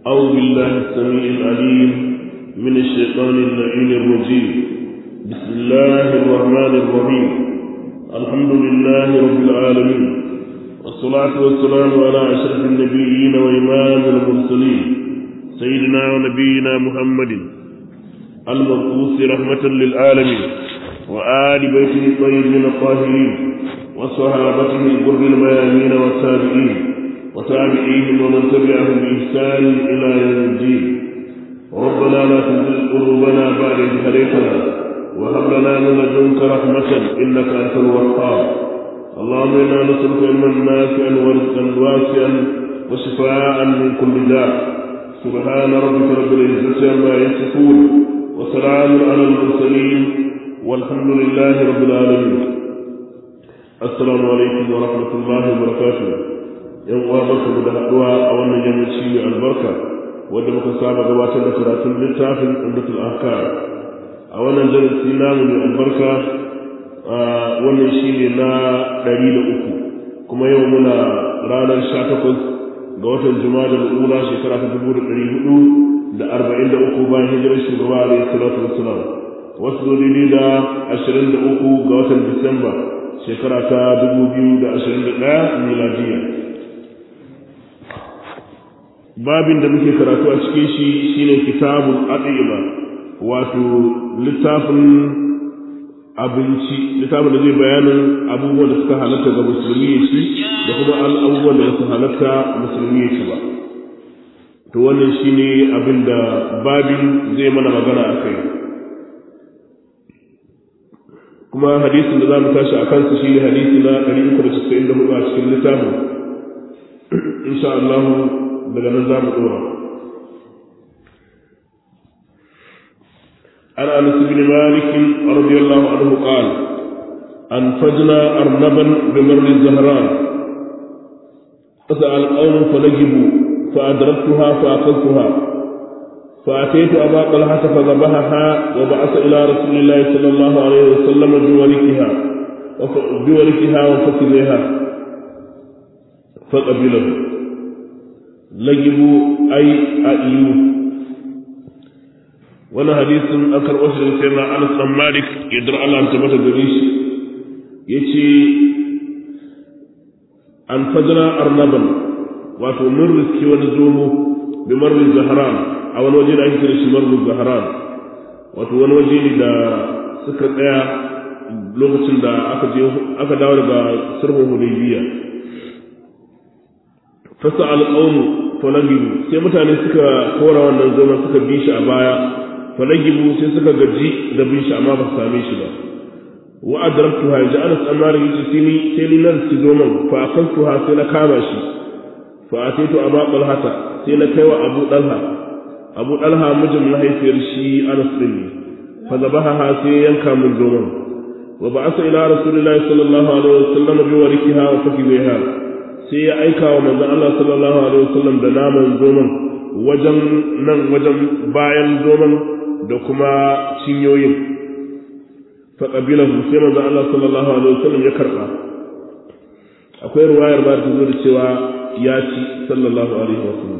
أعوذ بالله السميع العليم من الشيطان اللعين الرجيم بسم الله الرحمن الرحيم الحمد لله رب العالمين والصلاة والسلام على أشرف النبيين وإمام المرسلين سيدنا ونبينا محمد المبعوث رحمة للعالمين وآل بيته الطيبين الطاهرين وصحابته الغر الميامين والتابعين وتابعيهم ومن تبعهم بإحسان إلى يوم الدين ربنا لا تزغ قلوبنا بعد إذ هديتنا وهب لنا من لدنك رحمة إنك أنت الوهاب اللهم إنا نسألك علما نافعا ورزقا واسعا وشفاء من كل داء سبحان ربك رب العزة عما يصفون وسلام على المرسلين والحمد لله رب العالمين السلام عليكم ورحمة الله وبركاته yan uwa barka da haɗuwa a wannan yammaci mai albarka wanda muka saba gabatar da karatun littafin umdatul ahkam a wannan darasi namu mai albarka wannan shine na ɗari da uku kuma yau muna ranar sha takwas ga watan juma'a da ula shekara ta dubu da ɗari hudu da arba'in da uku bayan hijirar shugaba alaihi salatu wassalam wasu dalili da ashirin da uku ga watan disamba shekara ta dubu biyu da ashirin da ɗaya miladiyya babin da muke karatu a cikin shi shine kitabul adima wato littafin abinci littafin da zai bayanin abubuwan da suka halatta ga musulmi ya ci da kuma abubuwan da su halatta musulmi ya ci ba to wannan shine abin da babin zai mana magana a kai kuma hadisin da za mu tashi a kansu shine hadisi na 394 a cikin littafin insha Allah daga nan za mu dora عن انس بن مالك رضي الله عنه قال انفجنا ارنبا بمر الزهران فسال القوم فنجبوا فادركتها فاخذتها فاتيت ابا طلحه فذبحها وبعث الى رسول الله صلى الله عليه وسلم بوركها بوركها وفكذها فقبله lagibu ai a iyu wani hadisin an karɓo shi daga sayyidina Anas dan Malik yadda Allah ta mata gare shi yace an fajra arnaban wato mun riski wani zomo bi marrin zahran a wani waje da ake kira shi marrin zahran wato wani waje ne da suka tsaya lokacin da aka je aka dawo daga sulhun hudaybiya fasa alƙawmu falagibu sai mutane suka kora wannan zoma suka bi shi a baya falagibu sai suka gaji da bin shi amma ba su same shi ba wa adraktu ha ja anas amara yace sai ni sai ni nan ci zoman fa akaltu ha sai na kama shi fa ataitu aba talhata sai na kaiwa abu dalha abu dalha mijin mahaifiyar shi anas din fa zabaha ha sai yanka min zoman wa ba'asa ila rasulillahi sallallahu alaihi wasallam bi warikiha wa fakiha sai ya aika wa manzon Allah sallallahu alaihi wasallam da naman zoman wajen nan wajen bayan zoman da kuma cinyoyin fa qabilahu sai manzon Allah sallallahu alaihi wasallam ya karba akwai ruwayar ba ta zo da cewa ya ci sallallahu alaihi wasallam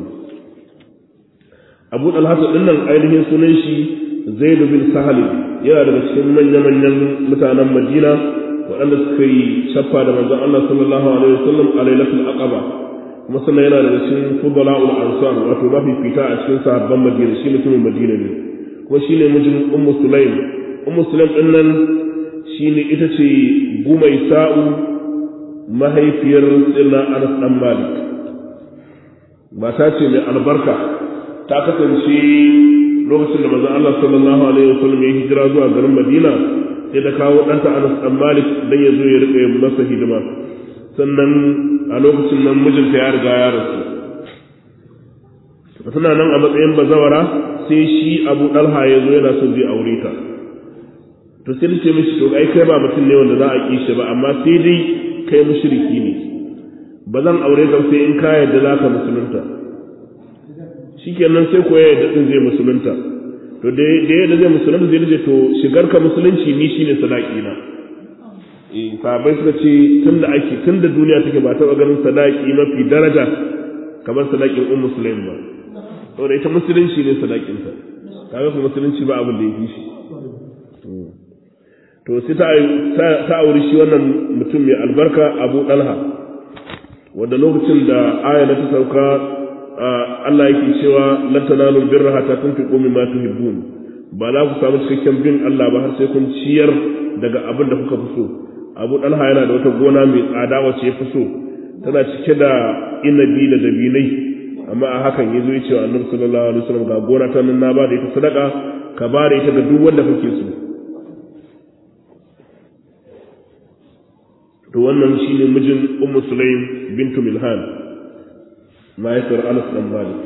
Abu Talha din nan ainihin sunan shi Zaid bin Sahal yana daga cikin manya-manyan mutanen Madina waɗanda suka yi shaffa da manzon Allah sallallahu alaihi wasallam a lailatul aqaba kuma sannan yana daga cikin fudala'ul ansar wato mafi fita a cikin sahabban Madina shi mutumin Madina ne kuma shine mijin Ummu Sulaim Ummu Sulaim din nan shine ita ce gumai sa'u mahaifiyar Sirna Anas dan Malik mata ce mai albarka ta kasance lokacin da manzon Allah sallallahu alaihi wasallam ya hijira zuwa garin Madina sai da kawo ɗanta Anas ɗan Malik dan ya zo ya riƙa yin masa hidima sannan a lokacin nan mijinta ya riga ya rasu suna nan a matsayin bazawara sai shi Abu Dalha ya zo yana son zai aure ta to sai ta ce mishi to ai kai ba mutum ne wanda za a kishi ba amma sai dai kai mushriki ne ba zan aure ka sai in ka yarda za ka musulunta shikenan sai ko ya yarda din zai musulunta to da yadda zai musulunta zai ce to shigar ka musulunci ni shine sadaki na sahabai suka ce tun da ake tun da duniya take ba taɓa ganin sadaki mafi daraja kamar sadakin ummu sulaim ba saboda ita musulunci ne sadakinta kaga kuma musulunci ba abin da ya fi shi to sai ta auri shi wannan mutum mai albarka abu dalha wanda lokacin da aya ta sauka Allah yake cewa lan tanalu birra hatta tunfiqu mimma tuhibbun ba za ku samu cikakken bin Allah ba har sai kun ciyar daga abin da kuka fi so abu dalha yana da wata gona mai tsada wacce ya fi so tana cike da inabi da dabinai amma a hakan ya zo ya ce wa annabi sallallahu alaihi wasallam ga gona ta nan na ba da ita sadaka ka ba da ita ga duk wanda kake so to wannan shine mijin ummu sulaim bintu milhan mahaifiyar anas dan malik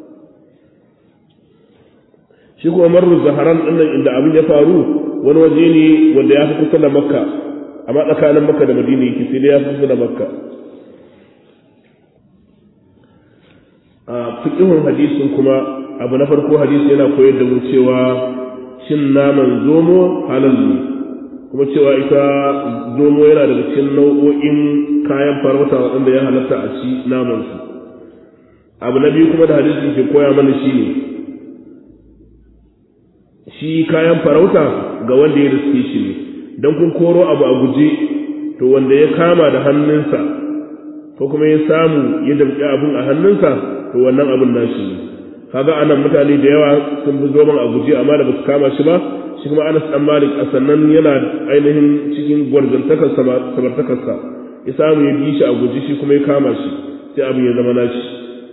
shi kuma marru zaharan dinnan inda abin ya faru wani waje ne wanda ya fi kusa da makka amma tsakanin makka da madina yake sai dai ya fi kusa da makka a fiqhun hadisin kuma abu na farko hadisi yana koyar da mu cewa shin naman zomo halal ne kuma cewa ita zomo yana daga cikin nau'o'in kayan farauta waɗanda ya halatta a ci naman su abu na biyu kuma da hadisin ke koya mana shi ne shi kayan farauta ga wanda ya riske shi ne don kun koro abu a guje to wanda ya kama da hannunsa ko kuma ya samu ya damƙi abun a hannunsa to wannan abun nashi ne kaga anan mutane da yawa sun bi zoman a guje amma da basu kama shi ba shi kuma Anas dan Malik a sannan yana ainihin cikin gwarzantakar samartakarsa ya samu ya bi shi a guje shi kuma ya kama shi sai abin ya zama nashi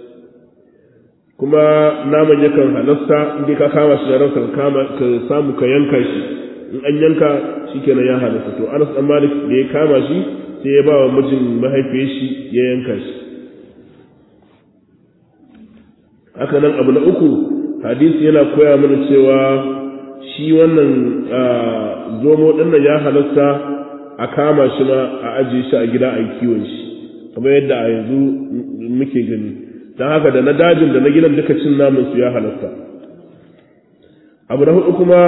kuma naman yakan halasta inda ka kama shi da ransa ka samu ka yanka shi in an yanka shikenan ya halasta to Anas dan Malik da ya kama shi sai ya ba wa mijin mahaifiyar shi ya yanka shi haka nan abu na uku hadisi yana koya mana cewa shi wannan zomo ɗin ya halasta a kama shi ma a ajiye shi a gida a kiwon shi kamar yadda a yanzu muke gani don haka da na dajin da na gidan duka cin naman su ya halasta abu na hudu kuma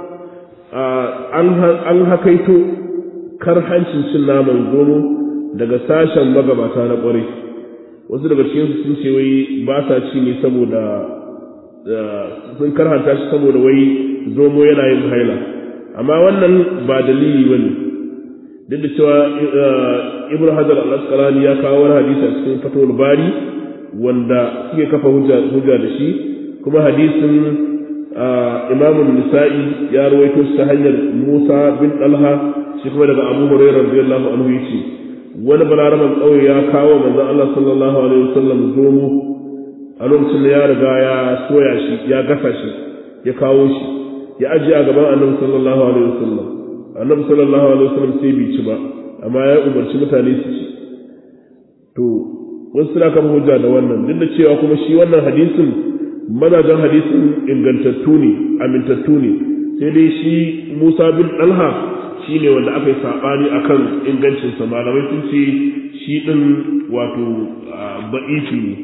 an hakaito karhancin cin naman zomo daga sashen magabata na ƙwarai wasu daga cikin sun ce wai ba sa ci ne saboda sun karhanta shi saboda wai zomo yana yin haila amma wannan ba dalili bane duk da cewa ibn hajar al-asqalani ya kawo wani hadisi a cikin fatawul bari wanda suke kafa hujja da shi kuma hadisin imam nisa'i ya rawaito shi ta hanyar musa bin dalha shi kuma daga abu hurairah radiyallahu anhu yace wani balaraban ƙauye ya kawo manzon Allah sallallahu alaihi wasallam zomo a lokacin da ya riga ya soya shi ya gasa shi ya kawo shi ya ajiye a gaban annabi sallallahu alaihi wasallam annabi sallallahu alaihi wasallam sai bai ci ba amma ya umarci mutane su ci to wasu suna kan hujja da wannan duk da cewa kuma shi wannan hadisin mazajen hadisin ingantattu ne amintattu ne sai dai shi Musa bin Dalha shi ne wanda aka yi saɓani a kan ingancinsa malamai sun ce shi ɗin wato ba'ifi ne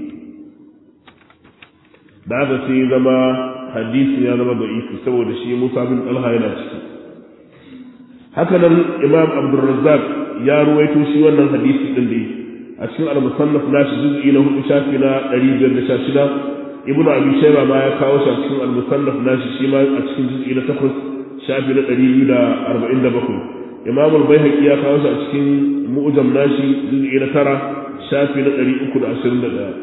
da haka sai zama hadisi ya zama ba'ifi saboda shi musa bin ɗalha yana ciki hakanan imam abdulrazzaq ya ruwaito shi wannan hadisi ɗin da a cikin al-musannaf nashi juz'i na hudu shafi na ɗari biyar da sha shida ibnu abi shayba ma ya kawo shi a cikin al-musannaf nashi shi ma a cikin juz'i na takwas shafi na ɗari biyu da arba'in da bakwai imam al-baihaqi ya kawo shi a cikin mu'jam nashi juz'i na tara shafi na ɗari uku da ashirin da ɗaya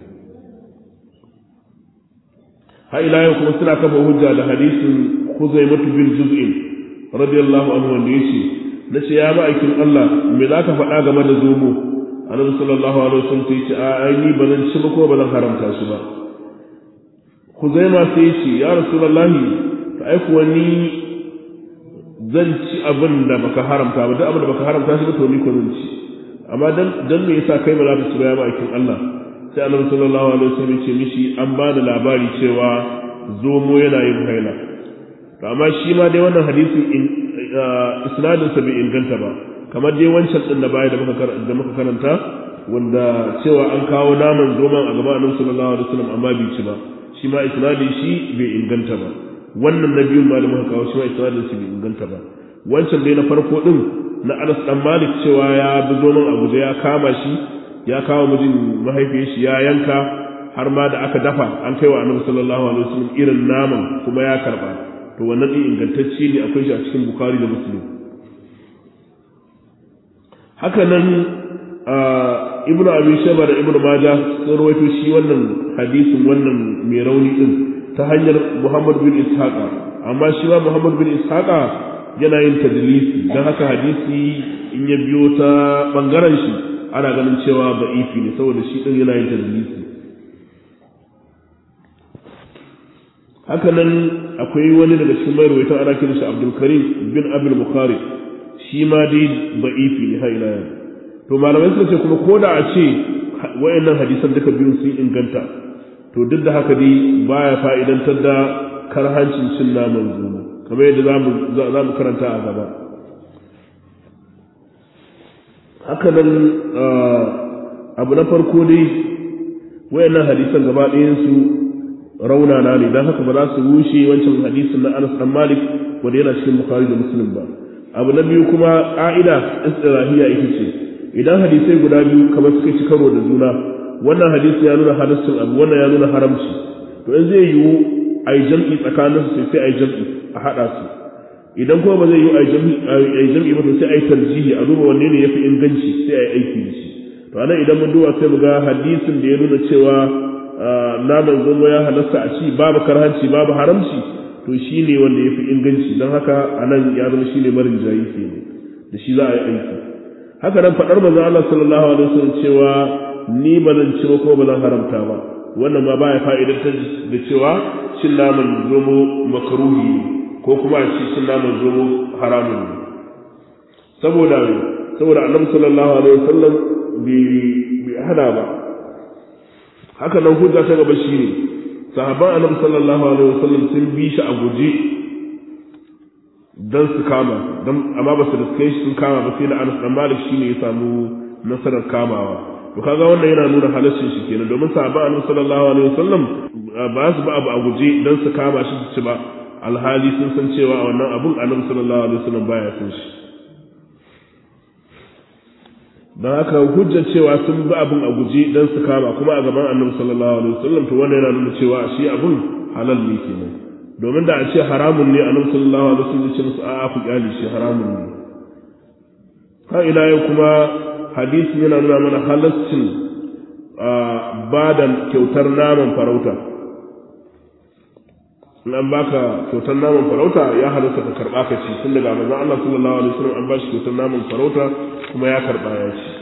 har ila yau kuma suna kafa hujja da hadisin Khuzaimatu bin Juz'in radiyallahu anhu wanda yace nace ya ma'aikin Allah me za ka faɗa game da zomo annabi sallallahu alaihi wasallam sai ce a ai ni ba zan ci ba ko ba zan haramta shi ba Khuzaima sai ya ce ya rasulullahi ta ai kuwa ni zan ci abin da baka haramta ba duk abin da baka haramta shi ba to ni ko zan ci amma dan dan me yasa kai ba za ka ci ba ya ma'aikin Allah sai annabi sallallahu alaihi wasallam ce mishi an ba da labari cewa zomo yana yin haila to amma shi ma dai wannan hadisin isnadin sa bai inganta ba kamar dai wancan din da baya da muka da muka karanta wanda cewa an kawo naman zoman a gaban annabi sallallahu alaihi wasallam amma bai ci ba shi ma isnadin shi bai inganta ba wannan na biyun ma da muka kawo shi ma isnadin shi bai inganta ba wancan dai na farko din na Anas dan Malik cewa ya bi zoman Abuja ya kama shi ya kawo mijin mahaifiyar shi ya yanka har ma da aka dafa an kai wa annabi sallallahu alaihi wasallam irin naman kuma ya karba to wannan din ingantacce ne akwai shi a cikin bukhari da muslim haka nan ibnu abi shaba da ibnu majah sun rawaito shi wannan hadisin wannan mai rauni din ta hanyar muhammad bin ishaqa amma shi ma muhammad bin ishaqa yana yin tadlisi dan haka hadisi in ya biyo ta bangaren shi ana ganin cewa ba'ifi ne saboda shi din yana yin tadlisi haka nan akwai wani daga cikin mai rawaitan ana kiran shi Abdul Karim bin Abdul Bukhari shi ma dai ba'ifi ne har ila yau to malamai suka ce kuma ko da a ce wayannan hadisan duka biyun sun inganta to duk da haka dai baya fa'idantar da karhancin cin naman zuwa kamar yadda za mu karanta a gaba haka nan abu na farko dai wayannan hadisan gaba ɗayansu raunana ne don haka ba za su rushe wancan hadisin na Anas dan Malik wanda yana cikin Bukhari da Muslim ba abu na biyu kuma ƙa'ida istirahiya ita ce idan hadisai guda biyu kamar suka ci karo da juna wannan hadisi ya nuna halaccin abu wannan ya nuna haramci to in zai yiwu a yi jam'i tsakanin su sai a yi jam'i a haɗa su idan kuma ba zai yiwu a yi jam'i ba to sai a yi tarjihi a duba wanne ne ya fi inganci sai a yi aiki da shi to anan idan mun duba sai mu ga hadisin da ya nuna cewa naman zomo ya halasta a ci babu karhanci babu haramci to shi ne wanda ya fi inganci don haka a nan ya zama shi ne marin jayi ke da shi za a yi aiki haka nan faɗar manzon Allah sallallahu alaihi wasallam cewa ni ba zan ci ba ko ba zan haramta ba wannan ma baya fa'idantar da cewa cin naman zomo makaruhi ko kuma a ci cin naman zomo haramun ne saboda saboda annabi sallallahu alaihi wasallam bai hana ba haka nan hujja ta gaba shine sahabban annabi sallallahu alaihi wasallam sun bi shi a guje dan su kama dan amma ba su riske shi sun kama ba sai da Anas dan Malik shine ya samu nasarar kamawa to kaga wannan yana nuna halaccin shi kenan domin sahabban annabi sallallahu alaihi wasallam ba su ba abu a guje dan su kama shi su ci ba alhali sun san cewa wannan abun annabi sallallahu alaihi wasallam baya san shi don haka hujjar cewa sun bi abin a guji don su kama kuma a gaban annabi sallallahu alaihi wasallam to wannan yana nuna cewa shi abin halal ne kenan domin da a ce haramun ne annabi sallallahu alaihi wasallam ya ce musu a'a ku kyale shi haramun ne ha ila yau kuma hadisi yana nuna mana halaccin ba da kyautar naman farauta in an baka kyautar naman farauta ya halatta ka karba ka ci tun daga manzon Allah sallallahu alaihi wasallam an bashi kyautar naman farauta kuma ya karba ya ci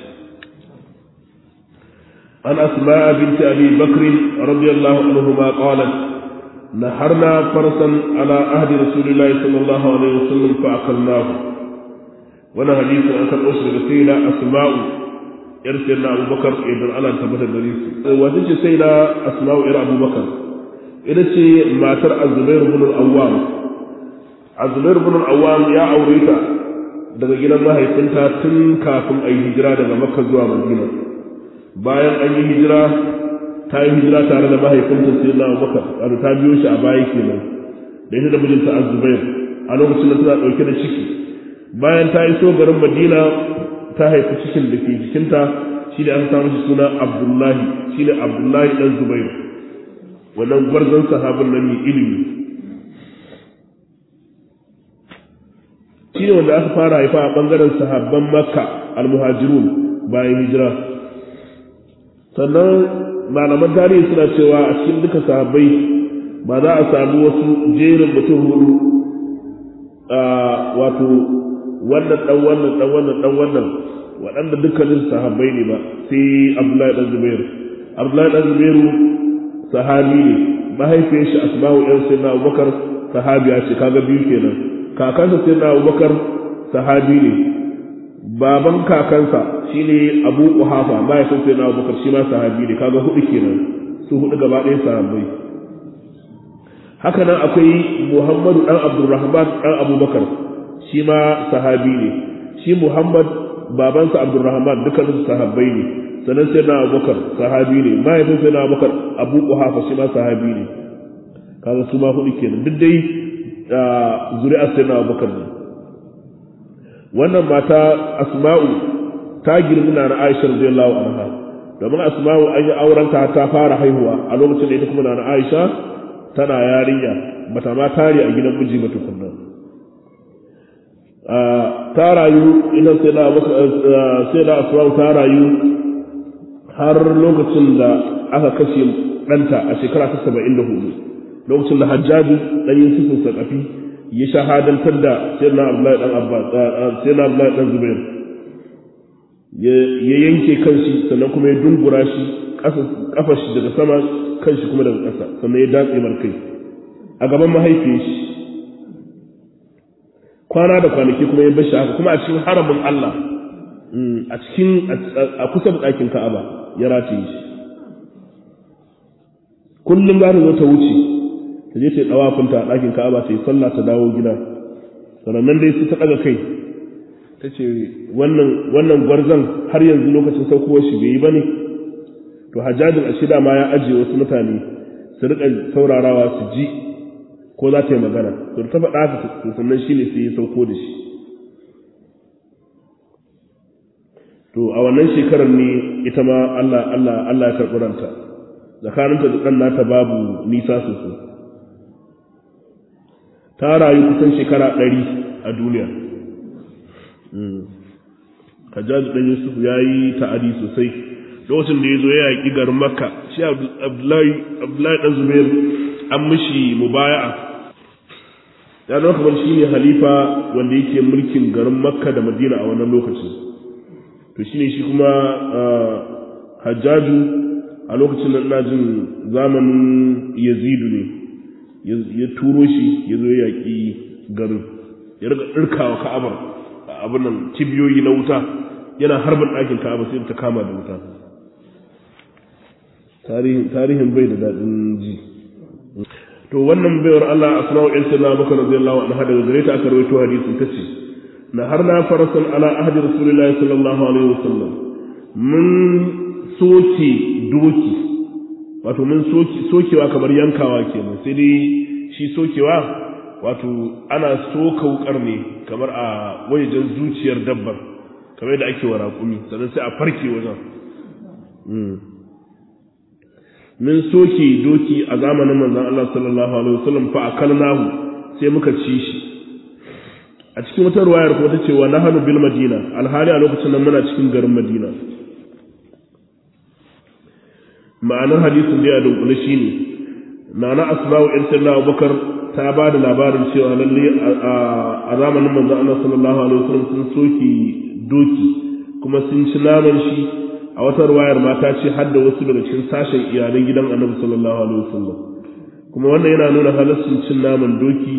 an asma binti abi bakr radiyallahu anhuma qalat نحرنا فرسا على عهد رسول الله صلى الله عليه وسلم فأكلناه وانا حديث عن كان أسر سيدة أسماء يرسلنا أبو بكر إذن على تبت الدريس وتجي سيدة أسماء إلى أبو بكر ita ce matar azubair bin al-awwam azubair bin al-awwam ya aure ta daga gidan mahaifinta tun kafin a yi hijira daga makka zuwa madina bayan an yi hijira ta yi hijira tare da mahaifinta sai na abubakar wato ta biyo shi a baya kenan da ita da mijinta azubair a lokacin da tana dauke da ciki bayan ta iso garin madina ta haifi cikin da ke jikinta shi da aka samu shi suna abdullahi shi ne abdullahi dan zubairu wannan gwarzon sahabin nan mai ilimi shi ne wanda aka fara haifa a ɓangaren sahabban makka almuhajirun bayan hijira sannan malaman tarihi suna cewa a cikin duka sahabbai ba za a samu wasu jerin mutum hudu wato wannan dan wannan dan wannan dan wannan waɗanda dukkanin sahabbai ne ba sai abdullahi dan zubairu abdullahi dan zubairu sahabi ne mahaifiyar shi asma'u ɗan sai na abubakar sahabiya ce kaga biyu kenan kakansa sai na abubakar sahabi ne baban kakansa shine abu kuhafa mahaifin sai na abubakar shi ma sahabi ne kaga hudu kenan su hudu gaba ɗaya sahabbai haka nan akwai muhammadu ɗan abdurrahman ɗan abubakar shi ma sahabi ne shi muhammad babansa abdurrahman dukkanin sahabbai ne sannan sai na abubakar sahabi ne mahaifin sai na abubakar abu kuhafa shi ma sahabi ne kaga su ma hudu kenan duk dai zuri'ar sai na abubakar ne wannan mata asma'u ta girmi na aisha radiyallahu anha domin asma'u an yi aurenta ta fara haihuwa a lokacin da ita kuma na Aisha tana yarinya bata ma tare a gidan miji ba tukunna ta rayu idan sai da sai da asma'u ta rayu har lokacin da aka kashe ɗanta a shekara ta saba'in da hudu lokacin da hajjaji ɗan yusufin sakafi ya shahadantar da sayyidina abdullahi dan abbas sayyidina abdullahi dan zubair ya yanke kanshi sannan kuma ya dungura shi kafa shi daga sama kanshi kuma daga ƙasa sannan ya datse markai a gaban mahaifiyar shi kwana da kwanaki kuma ya bashi haka kuma a cikin haramin Allah a cikin a kusa da ɗakin Ka'aba ya rataye shi kullum za ta zo ta wuce ta je ta yi ɗawafinta a ɗakin Ka'aba ta yi sallah ta dawo gida sannan dai su ta ɗaga kai ta ce wannan gwarzon har yanzu lokacin saukowar shi bai yi ba ne to hajjajin a shida ma ya ajiye wasu mutane su riƙa saurarawa su ji ko za ta yi magana to ta faɗa haka sannan shi ne sai ya sauko da shi to a wannan shekarar ne ita ma Allah Allah Allah ya karɓi ranta tsakaninta da ɗan nata babu nisa sosai ta rayu kusan shekara ɗari a duniya Hajjaj ɗan Yusuf ya yi ta'adi sosai lokacin da ya zo ya yaƙi garin Makka shi Abdullahi ɗan Zubair an mishi mubaya'a ya zama kamar shi ne halifa wanda yake mulkin garin Makka da Madina a wannan lokacin to shine shi kuma Hajjaju a lokacin da ina jin zamanin Yazidu ne ya turo shi ya zo ya yaƙi garin ya riga ɗirkawa ka'abar abin nan kibiyoyi na wuta yana harbin ɗakin ka'aba sai ta kama da wuta tarihin bai da daɗin ji to wannan baiwar Allah asma'u in sirna baka radiyallahu anha daga gare ta aka rawaito hadisin tace na har na farasan ala ahdi rasulillahi sallallahu alaihi wasallam mun soke doki wato mun sokewa kamar yankawa kenan sai dai shi sokewa wato ana soka wukar ne kamar a wajen zuciyar dabbar kamar yadda ake wa raƙumi sannan sai a farke wajen min soke doki a zamanin manzon Allah sallallahu alaihi wasallam fa akalnahu sai muka ci shi a cikin wata ruwayar kuma tace wa nahanu bil madina alhali a lokacin nan muna cikin garin madina ma'anar hadisin da ya dunkule shine nana asma'u inna abubakar ta ba da labarin cewa lalle a zamanin manzon Allah sallallahu alaihi wasallam sun soki doki kuma sun ci naman shi a wata ruwayar ma ta ce har da wasu daga cikin sashen iyalan gidan Annabi sallallahu alaihi wasallam kuma wannan yana nuna halaccin cin naman doki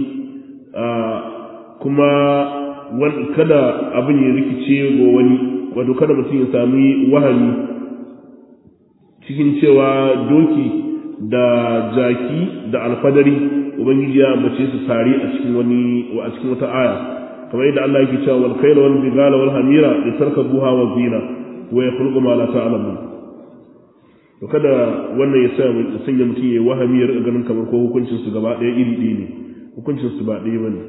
kuma kada abin ya rikice ga wani wato kada mutum ya sami wahami cikin cewa doki da jaki da alfadari ubangiji ya ambace su tare a cikin wani a cikin wata aya kamar yadda Allah yake cewa wal khayla wal bigala wal hamira litarkabuha wa zina wa yakhluqu ma la ta'lamun to kada wannan ya sa sanya mutum ya wahami ya rika ganin kamar ko hukuncin su gaba ɗaya iri ɗaya ne hukuncin su ba ɗaya bane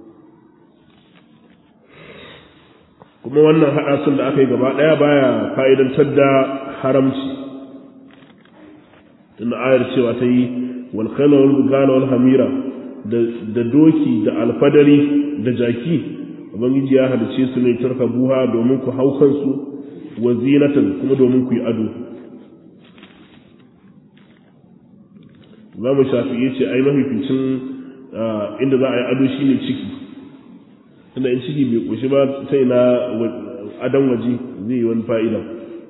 kuma wannan haɗa sun da aka yi gaba ɗaya baya fa'idantar da haramci tunda ayar cewa ta yi wal khayla wal bigala wal hamira da doki da alfadari da jaki ubangiji ya halice su ne tarka buha domin ku hau kansu wa zinatan kuma domin ku yi ado Imam Shafi'i ce ai mafificin inda za a yi ado shine ciki tunda in ciki bai koshi ba sai na adon waje zai yi wani fa'ida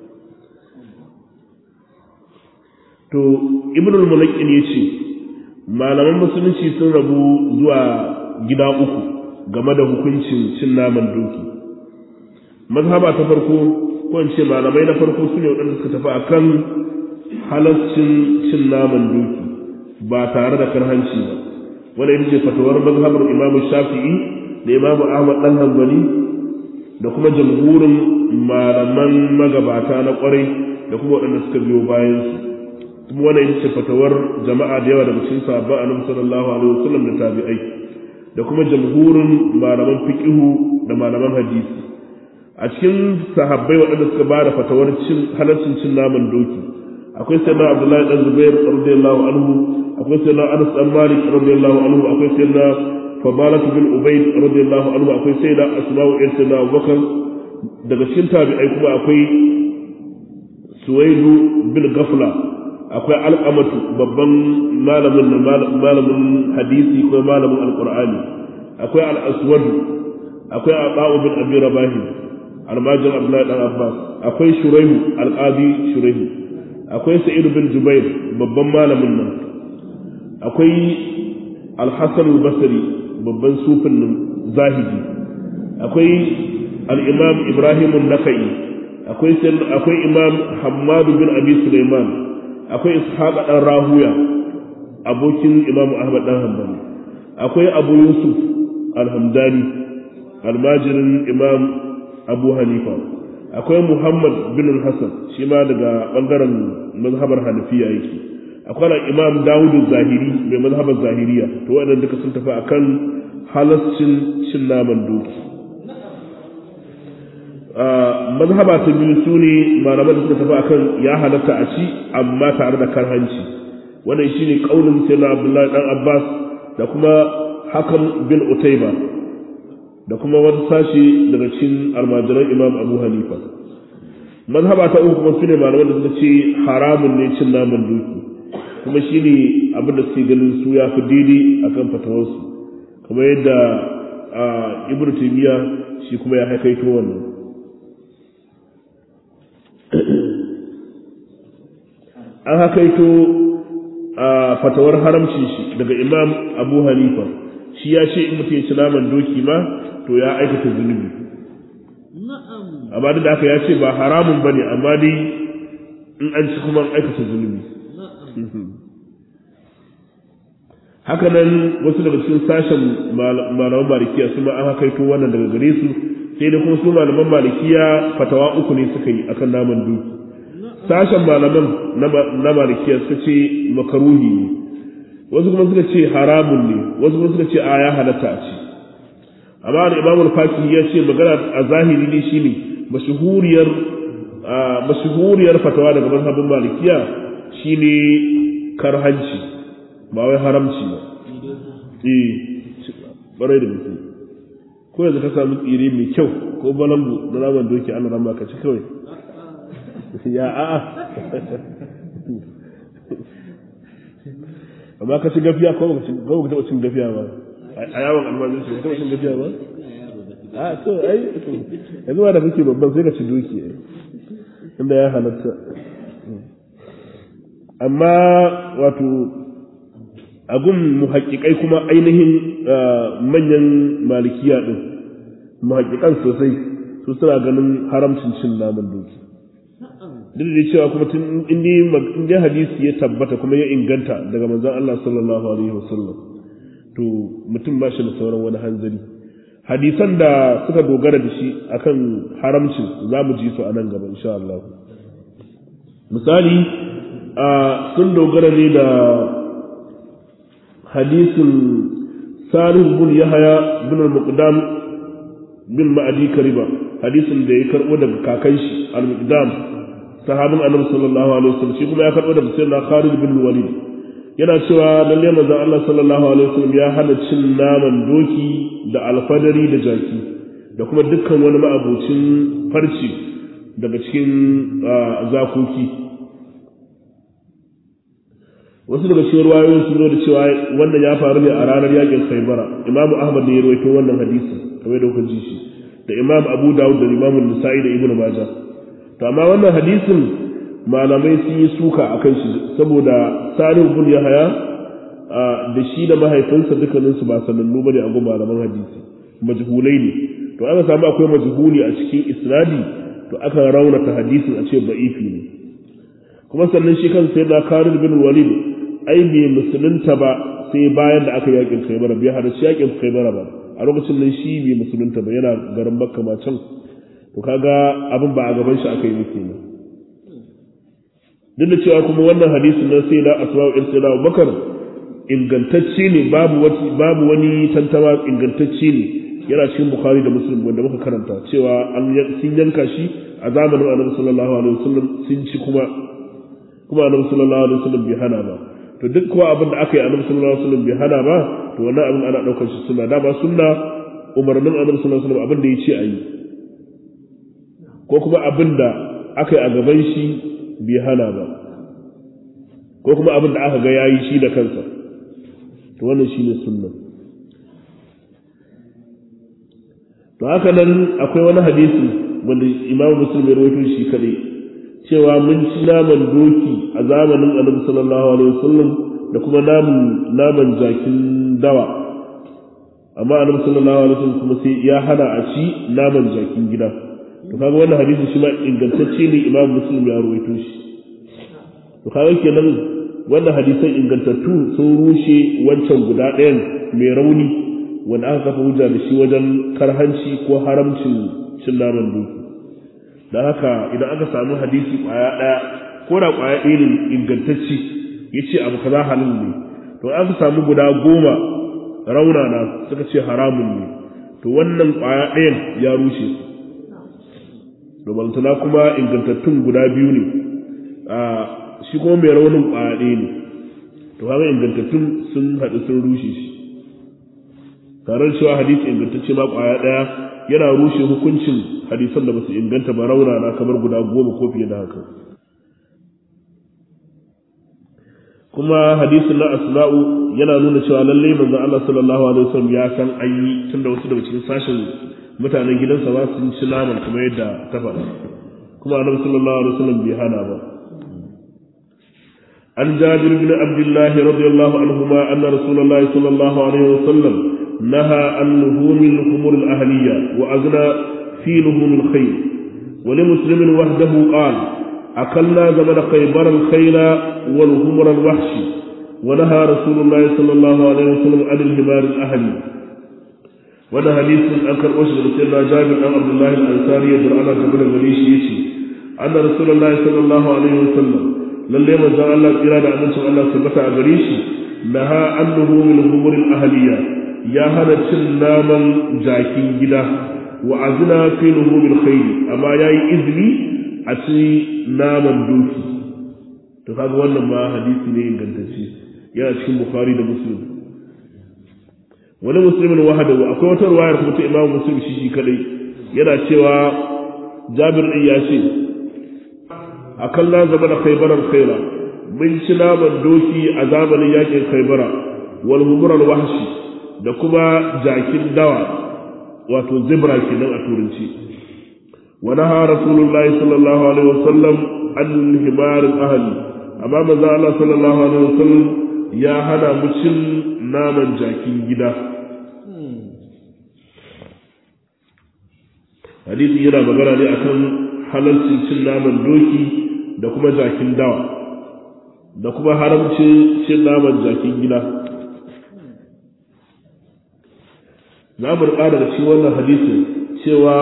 to ibnul mulaqin yace malaman musulunci sun rabu zuwa gida uku game da hukuncin cin naman doki mazhaba ta farko ko in ce malamai na farko su ne waɗanda suka tafi akan halascin cin naman doki ba tare da karhanci ba wanda ita ce fatawar mazhabar imamu shafi'i da imamu ahmad dan hanbali da kuma jamhurin malaman magabata na kwarai da kuma waɗanda suka biyo bayansu kuma wannan ita ce fatawar jama'a da yawa daga cikin sahabban annabi sallallahu alaihi wasallam da tabi'ai da kuma jamhurin malaman fiqihu da malaman hadisi a cikin sahabbai waɗanda suka ba da fatawar cin halaccin cin naman doki akwai sayyidina abdullahi dan zubair radiyallahu anhu akwai sayyidina anas dan malik radiyallahu anhu akwai sayyidina fadalah bin ubayd radiyallahu anhu akwai sayyida asma'u ibn sayyidina abubakar daga cikin tabi'ai kuma akwai suwaidu bin gafla akwai alqamatu babban malamin malamin hadisi ko malamin alqur'ani akwai al-aswad akwai aba'u bin abi rabahi almajin abdullahi dan abbas akwai shuraihu alqadi shuraihu akwai sa'id bin jubair babban malamin nan akwai al-hasan al-basri babban sufin nan zahidi akwai al-imam ibrahim an-nakai akwai akwai imam hammad bin abi sulaiman akwai ishaq dan rahuya abokin imam ahmad dan hanbali akwai abu yusuf al-hamdani almajirin imam abu hanifa akwai muhammad bin hassan shi ma daga bangaren mazhabar hanafiya yake akwai imam dawud zahiri mai mazhabar zahiriya to waɗanda duka sun tafi akan halascin cin naman doki mazhaba ta biyu su ne malaman da suka tafi akan ya halatta a ci amma tare da karhanci wannan shine kaulin sayyidina abdullahi dan abbas da kuma hakan bin utaiba da kuma wani sashi daga cikin almajiran imam abu hanifa mazhaba ta uku kuma sune malaman da suka ce haramun ne cin naman doki kuma shine abin da suke ganin su ya fi daidai akan fatawarsu kamar yadda ibnu taymiya shi kuma ya haikaito wannan an hakaito a fatawar haramcin shi daga imam abu hanifa shi ya ce in mutum ya ci naman doki ma to ya aikata zunubi amma duk da haka ya ce ba haramun ba ne amma dai in an ci kuma an aikata zunubi haka nan wasu daga cikin sashen malaman malikiya su ma an hakaito wannan daga gare su sai da kuma su malaman malikiya fatawa uku ne suka yi akan naman doki sashen malaman na malikiya suka ce makaruhi ne wasu kuma suka ce haramun ne wasu kuma suka ce a ya halatta a ci amma da imamul faki ya ce magana a zahiri ne shine mashhuriyar mashhuriyar fatawa daga mazhabin malikiya shine karhanci ba wai haramci ba eh barai da mutum ko yanzu ka samu tsire mai kyau ko balangu na naman doki ana rama ka ci kawai ya a'a amma ka ci gafiya ko ka taɓa cin gafiya ba a yawon almajin shi ka taɓa cin gafiya ba a to ai yanzu ba da kake babban sai ka ci doki inda ya halatta amma wato agun muhaƙiƙai kuma ainihin manyan malikiya ɗin muhaƙiƙan sosai su suna ganin haramcin cin naman doki duk da cewa kuma tun in dai hadisi ya tabbata kuma ya inganta daga manzon Allah sallallahu alaihi wasallam to mutum ba shi da sauran wani hanzari hadisan da suka dogara da shi akan haramcin za mu ji su a nan gaba insha Allah misali sun dogara ne da hadisin salih bin yahaya bin al-muqdam bin ma'adi kariba hadisin da ya karbo daga kakan shi al-muqdam sahabin annabi sallallahu alaihi wasallam shi kuma ya karbo daga sayyidina Khalid bin Walid yana cewa lalle manzon Allah sallallahu alaihi wasallam ya hana cin naman doki da alfadari da jaki da kuma dukkan wani ma'abocin farci daga cikin zakoki wasu daga cikin ruwayoyin sun zo da cewa wannan ya faru ne a ranar yakin Khaibara Imam Ahmad ne ya rawaito wannan hadisi kamar da kuka ji shi da Imam Abu Dawud da Imam Nasa'i da Ibn Majah to amma wannan hadisin malamai sun yi suka a kan shi saboda salim bin yahaya da shi da mahaifinsa dukkaninsu ba sanannu bane a gun malaman hadisi majhulai ne to aka samu akwai majhuli a cikin isnadi to aka raunata hadisin a ce ba'ifi ne kuma sannan shi kan sai da Khalid bin Walid ai bai musulunta ba sai bayan da aka yakin Khaybar bai hada shi yakin Khaybar ba a lokacin nan shi bai musulunta ba yana garin Makka ma can to kaga abin ba a gaban shi aka yi muke ne duk da cewa kuma wannan hadisin na sai da asma'u in sai da Abubakar ingantacce ne babu wani babu wani tantama ingantacce ne yana cikin bukhari da muslim wanda muka karanta cewa an sun yanka shi a zamanin annabi sallallahu alaihi wasallam sun ci kuma kuma annabi sallallahu alaihi wasallam bai hana ba to duk kuwa abin da aka yi annabi sallallahu alaihi wasallam bai hana ba to wannan abin ana daukar shi sunna da ba sunna umarnin annabi sallallahu alaihi wasallam abin da ya ce a yi ko kuma abin da aka yi a gaban shi bai hana ba ko kuma abin da aka ga yayi shi da kansa to wannan shine sunna to haka nan akwai wani hadisi wanda imamu muslim ya rawaito shi kadai cewa mun ci naman doki a zamanin annabi sallallahu alaihi wasallam da kuma naman naman jakin dawa amma annabi sallallahu alaihi wasallam kuma sai ya hana a ci naman jakin gida to kaga wannan hadisi shi ma ingantacce ne imamu muslim ya rawaito shi to kaga kenan wannan hadisan ingantattu sun rushe wancan guda ɗayan mai rauni wanda aka kafa hujja da shi wajen karhanci ko haramcin cin naman doki don haka idan aka samu hadisi kwaya ɗaya ko da kwaya ɗaya ne ingantacci ya ce abu kaza halin ne to aka samu guda goma raunana suka ce haramun ne to wannan kwaya ɗayan ya rushe su balantana kuma ingantattun guda biyu ne shi kuma mai raunin kwaya ɗaya ne to haka ingantattun sun haɗu sun rushe shi tare da cewa hadisi ingantacce ma kwaya daya yana rushe hukuncin hadisan da basu inganta ba rauna na kamar guda goma ko fiye da haka kuma hadisin na asma'u yana nuna cewa lalle manzo Allah sallallahu alaihi wasallam ya san an yi tunda wasu daga cikin sashen mutanen gidansa ba su ci naman kamar yadda ta faɗa kuma annabi sallallahu alaihi wasallam bai hana ba عن جابر بن عبد الله رضي الله عنهما أن رسول الله صلى الله عليه وسلم نهى عن لحوم الخمر الأهلية وأغنى في لحوم الخيل ولمسلم وحده قال أكلنا زمن خيبر الخيل والخمر الوحش ونهى رسول الله صلى الله عليه وسلم عن الهمار الأهلي وانا حديث أنكر أشهر سيدنا جابر عن عبد الله الأنصاري يدر على جبل المليش يشي أن رسول الله صلى الله عليه وسلم lalle manzon Allah tsira da amincin Allah tabbata a gare shi naha annahu min humuril ahliya ya hana cin naman jakin gida wa azna fi luhumil khayl amma yayi izini a ci naman doki to kaga wannan ma hadisi ne ingantacce yana cikin bukhari da muslim wani muslimin wahada akwai wata ruwayar kuma ta imamu muslim shi shi kadai yana cewa jabir din ya ce a kallon zama da khaibarar khaira mun ci naman doki a zamanin yakin khaibara wal humurar wahshi da kuma jakin dawa wato zebra kenan a turanci wa naha rasulullah sallallahu alaihi wasallam an himar ahli amma manzo Allah sallallahu alaihi wasallam ya hana mu cin naman jakin gida hadisi yana magana ne akan halarcin cin naman doki da kuma jakin dawa da kuma haramcin cin naman jakin gida za mu rika daga cikin wannan hadisin cewa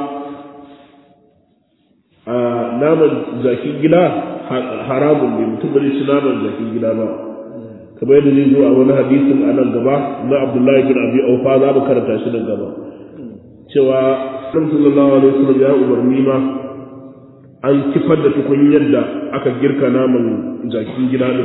a naman jakin gida haramun ne mutum bai ci naman jakin gida ba kamar yadda zai zo a wani hadisin a nan gaba na abdullahi bin abi aufa za mu karanta shi nan gaba cewa sallallahu alaihi wasallam ya umarni ma an kifar da tukunyar da aka girka naman jakin gida din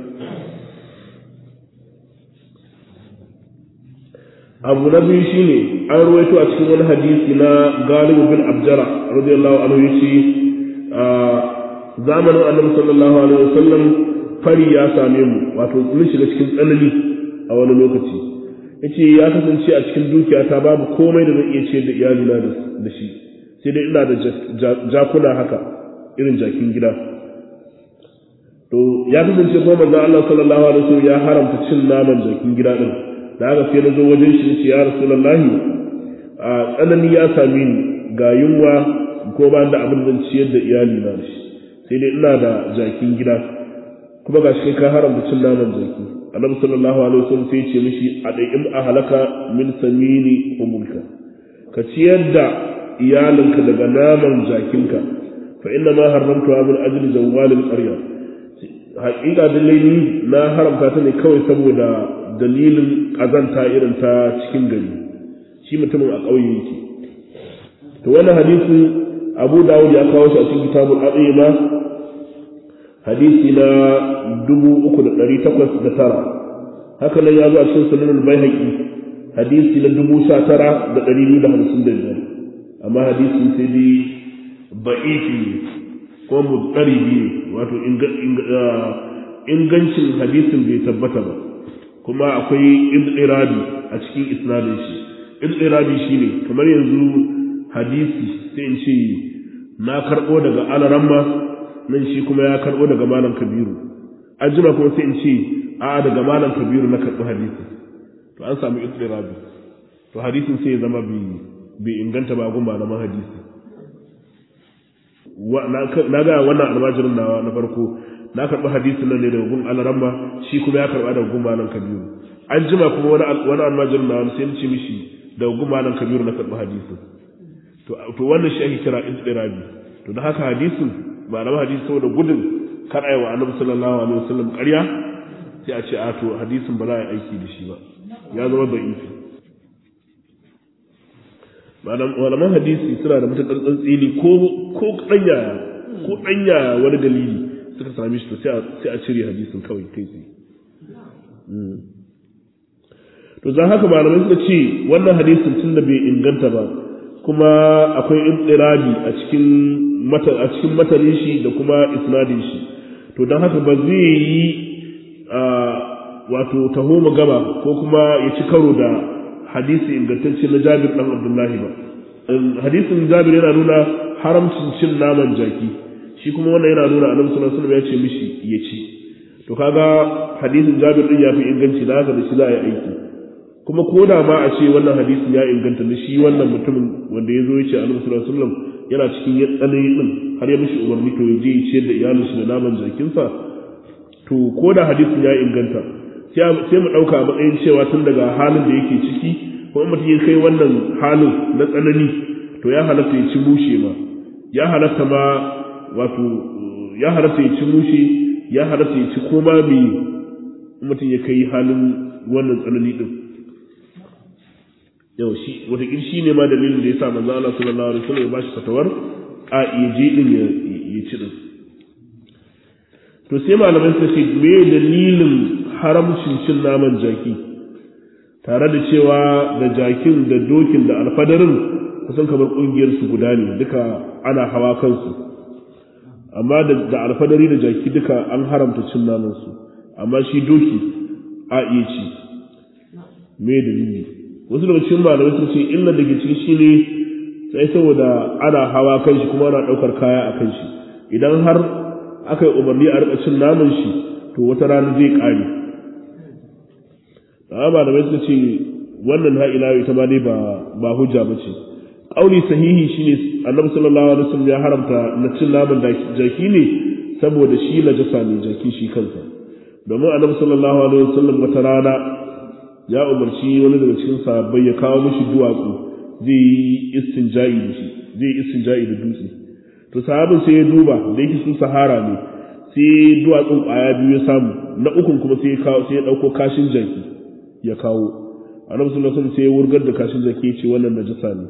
abu na biyu shine an ruwaito a cikin wani hadisi na galibu bin abjara radiyallahu anhu yace zamanin annabi sallallahu alaihi wasallam fari ya same mu wato mun shiga cikin tsanani a wani lokaci yace ya kasance a cikin dukiyata babu komai da zan iya ciyar da iyalina da shi sai dai ina da jakuna haka irin jakin gida to ya kasance kuma manzon Allah sallallahu alaihi wasallam ya haramta cin naman jakin gida din da haka sai na zo wajen shi ce ya rasulullahi a tsanani ya same ni ga yunwa ko ba da abin zan ciyar da iyali na shi sai dai ina da jakin gida kuma ga shi ka haramta cin naman jaki annabi sallallahu alaihi wasallam sai ya ce mishi a dai'im ahlaka min samini umulka ka ciyar da iyalinka daga naman jakinka fa inna ma haramtuha min ajli zawalil qarya haƙiƙa dalilai ni na haramta ta ne kawai saboda dalilin ƙazanta irin ta cikin gari shi mutumin a ƙauye yake to wannan hadisin abu dawud ya kawo shi a cikin kitabul aqima hadisi na dubu uku da ɗari takwas da tara haka nan ya zo a cikin sunan baihaqi hadisi na dubu sha tara da ɗari biyu da hamsin da biyar amma hadisi sai dai ba'ifi ko mutsaribi wato ingancin hadisin bai tabbata ba kuma akwai idrabi a cikin isnadin shi idrabi shine kamar yanzu hadisi sai in ce na karɓo daga alaramma nan shi kuma ya karɓo daga malam kabiru an jima kuma sai in ce a daga malam kabiru na karɓi hadisi to an samu idrabi to hadisin sai ya zama bai inganta ba gun malaman hadisi na ga wannan almajirin nawa na farko na karɓi hadisin nan ne daga gun alaramma shi kuma ya karɓa daga gun malam kabiru an jima kuma wani almajirin nawa sai in ce mishi daga gun malam kabiru na karɓi hadisin to wannan shi ake kira istirabi to da haka hadisin malaman hadisi saboda gudun kar ayi wa annabi sallallahu alaihi wasallam ƙarya sai a ce a to hadisin ba za a yi aiki da shi ba ya zama da'ifi malaman hadisi suna da matuƙar tsantsini ko ko ɗanya ko ɗanya wani dalili suka same shi to sai a cire hadisin kawai kai tsaye to za haka malamai suka ce wannan hadisin tun da bai inganta ba kuma akwai intsirabi a cikin mata a cikin matanin shi da kuma isnadin shi to don haka ba zai yi wato taho gaba ko kuma ya ci karo da hadisi ingantacce na Jabir dan Abdullahi ba hadisin Jabir yana nuna haramcin cin naman jaki shi kuma wannan yana nuna Annabi sallallahu alaihi wasallam ya ce mishi ya ci to kaga hadisin Jabir din ya fi inganci da haka da shi za a yi aiki kuma ko da ma a ce wannan hadisin ya inganta da shi wannan mutumin wanda ya zo ya ce annabi sallallahu alaihi wasallam yana cikin ya tsanani din har ya mishi umarni to ya je ya ciyar da iyalinsa da naman jakinsa to ko da hadisin ya inganta sai mu ɗauka a matsayin cewa tun daga halin da yake ciki ko in mutum ya kai wannan halin na tsanani to ya halatta ya ci mushe ma ya halatta ma wato ya halatta ya ci mushe ya halatta ya ci koma me mutum ya kai halin wannan tsanani din yau shi wataƙil shi ne ma dalilin da ya sa manzo Allah sallallahu alaihi wasallam ya bashi fatawar a iya je din ya ci din to sai malamai suka ce me dalilin haramcin cin naman jaki tare da cewa da jakin da dokin da alfadarin kusan kamar kungiyar su guda ne duka ana hawa kansu amma da alfadari da jaki duka an haramta cin naman su amma shi doki a iya ci me dalili wasu daga cikin malamai sun ce illa da gici shi ne sai saboda ana hawa kan shi kuma ana ɗaukar kaya a kan shi idan har aka yi umarni a rika cin naman shi to wata rana zai ƙare amma malamai suka ce wannan ha'ila ita ma ne ba hujja ba ce ƙauli sahihi shine annabi sallallahu alaihi wasallam ya haramta na cin naman jaki ne saboda shi najasa ne jaki shi kansa domin annabi sallallahu alaihi wasallam wata rana ya umarci wani daga cikin sahabbai ya kawo mishi duwatsu zai yi istinja'i da shi zai yi istinja'i da dutse to sahabin sai ya duba da yake sun sahara ne sai duwatsun ƙwaya biyu ya samu na ukun kuma sai ya kawo sai ya ɗauko kashin jaki ya kawo annabi sallallahu alaihi wasallam sai ya wurgar da kashin jaki ya ce wannan najasa ne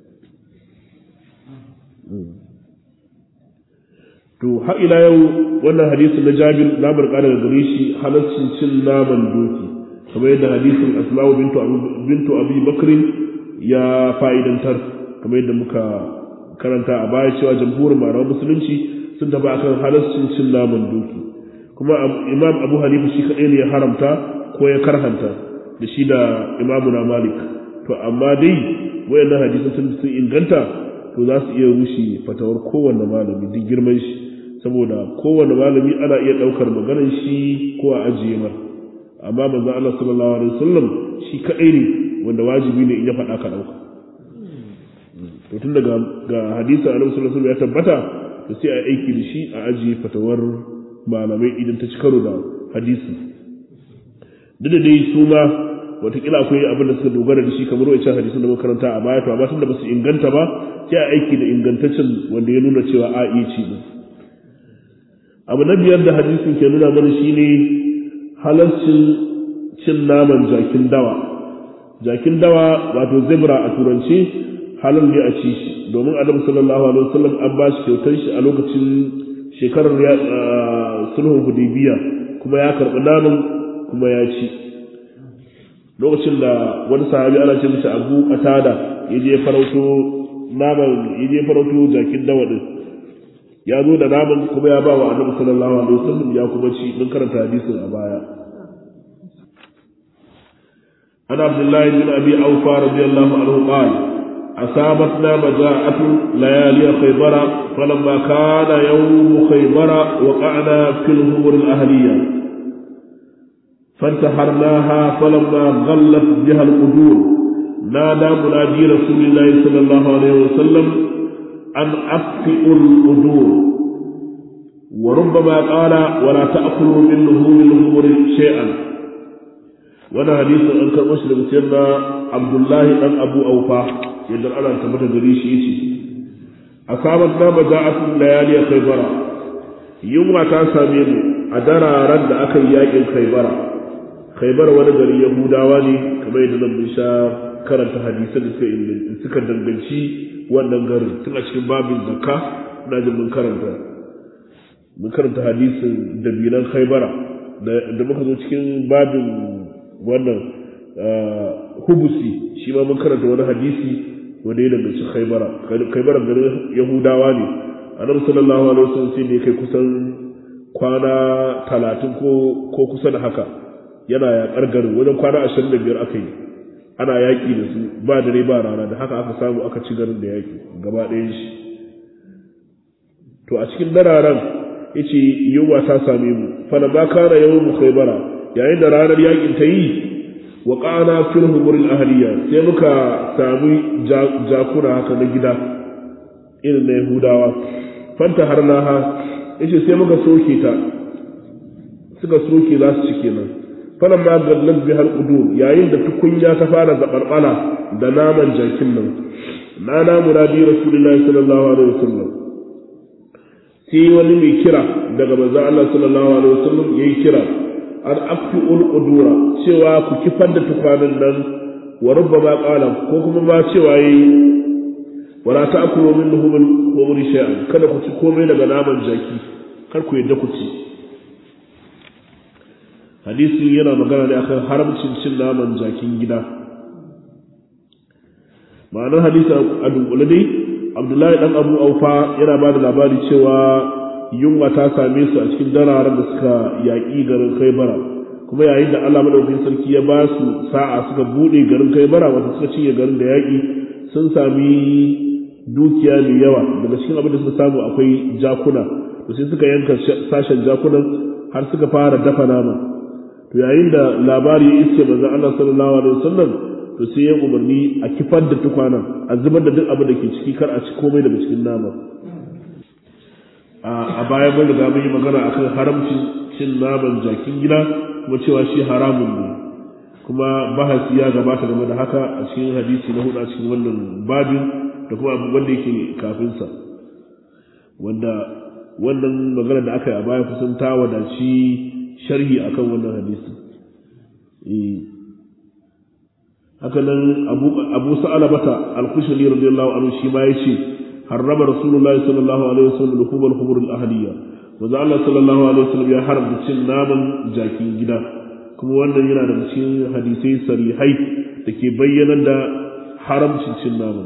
to har ila yau wannan hadisi na Jabir na barka daga gare shi halaccin cin naman doki kamar yadda hadisin Asma'u bintu bintu Abi Bakr ya fa'idantar kamar yadda muka karanta a baya cewa jamhurin malaman musulunci sun tafi akan halaccin cin naman doki kuma Imam Abu Hanifa shi kadai ne ya haramta ko ya karhanta da shi da Imam na Malik to amma dai wayannan hadisan sun inganta to za su iya rushe fatawar kowanne malami duk girman shi saboda kowanne malami ana iya ɗaukar maganar shi ko a ajiye mar amma manzon Allah sallallahu alaihi wasallam shi kadai ne wanda wajibi ne in ya faɗa ka ɗauka to tun daga ga hadisi annabi sallallahu alaihi wasallam ya tabbata to sai a aiki da shi a ajiye fatawar malamai idan ta ci karo da hadisi duk da dai su ma watakila akwai abin da suka dogara da shi kamar wancan hadisin da muka karanta a baya to amma tunda ba su inganta ba sai a aiki da ingantaccen wanda ya nuna cewa a iya ci din abu na biyar da hadisin ke nuna mana shine halarcin cin naman jakin dawa jakin dawa wato zebra a turanci halal ne a ci shi domin annabi sallallahu alaihi wasallam an ba shi kyautar shi a lokacin shekarar sulhun hudaybiya kuma ya karɓi naman kuma ya ci lokacin da wani sahabi ana ce mishi abu qatada ya je farauto naman ya je farauto jakin dawa din ya zo da naman kuma ya ba wa annabi sallallahu alaihi wasallam ya kuma ci mun karanta hadisin a baya an abdullahi bin abi aufa radiyallahu anhu qala أصابتنا مجاعة ليالي خيبر فلما كان يوم خيبر وقعنا في الهمر الأهلية فانتحرناها فلما غلت بها القدور نادى منادي رسول الله صلى الله عليه وسلم أن أطفئوا القدور وربما قال ولا تأكلوا من لحوم الهمر شيئا وانا حديث أنكر مسلم سيدنا عبد الله بن أبو أوفا yadda ana tabbata gare shi yace asabat na maja'atun layali khaybara yunwa ta same mu a dararen da aka yi yakin khaybara khaybara wani gari yahudawa ne kamar yadda nan mun sha karanta hadisan da suka suka danganci wannan garin tun a cikin babin zakka ina jin mun karanta mun karanta hadisin dabinan khaybara da muka zo cikin babin wannan hubusi shi ma mun karanta wani hadisi wanda ya danganci khaibara khaibara garin yahudawa ne annabi sallallahu alaihi wasallam sai ne kai kusan kwana talatin ko ko kusa da haka yana yaƙar garin wajen kwana ashirin da biyar aka yi ana yaƙi da su ba dare ba rana da haka aka samu aka ci garin da yaƙi gaba ɗayan shi to a cikin dararen yace yunwa ta same mu fa ba kana yawmu khaybara yayin da ranar yaƙin ta yi wa ƙana fil humuril ahliya sai muka samu jakuna haka na gida irin na yahudawa fanta har naha yace sai muka soke ta suka soke za su ci kenan falan ma gallan bi har udur yayin da tukunya ta fara zabarbala da naman jakin nan na na muradi rasulullahi sallallahu alaihi wasallam sai wani mai kira daga manzo Allah sallallahu alaihi wasallam yayi kira an afi udura cewa ku kifar da tukwanin nan wa rubbama qala ko kuma ma cewa yayi wala ta'kulu min luhumil humri shay'an kada ku ci komai daga naman jaki kar ku yadda ku ci hadisi yana magana ne akan haramcin cin naman jakin gida ma'anar hadisi a dunkule dai abdullahi dan abu aufa yana ba da labari cewa yunwa ta same su a cikin dararen da suka yaƙi garin kaibara kuma yayin da allah madaukakin sarki ya ba su sa'a suka buɗe garin kaibara wata suka cinye garin da yaƙi sun sami dukiya mai yawa daga cikin abin da suka samu akwai jakuna to sai suka yanka sashen jakunan har suka fara dafa nama to yayin da labari ya iske manzon Allah sallallahu alaihi wasallam to sai ya umarni a kifar da tukwanan a zubar da duk abin da ke ciki kar a ci komai daga cikin nama a baya mun riga mun yi magana akan haramcin cin naman jakin gida kuma cewa shi haramun ne kuma bahasi ya gabata game da haka a cikin hadisi na hudu a cikin wannan babin da kuma abu wanda yake kafinsa wanda wannan magana da aka yi a baya kusan ta wadaci sharhi akan wannan hadisi haka nan abu abu sa'alabata al-kushani radiyallahu anhu shi ma yace harrama rasulullahi sallallahu alaihi wasallam luhum al-khumur al-ahliya wanda Allah sallallahu alaihi wasallam ya haramta cin naman jakin gida kuma wannan yana da cikin hadisai sarihai da ke bayyana da haramcin cin naman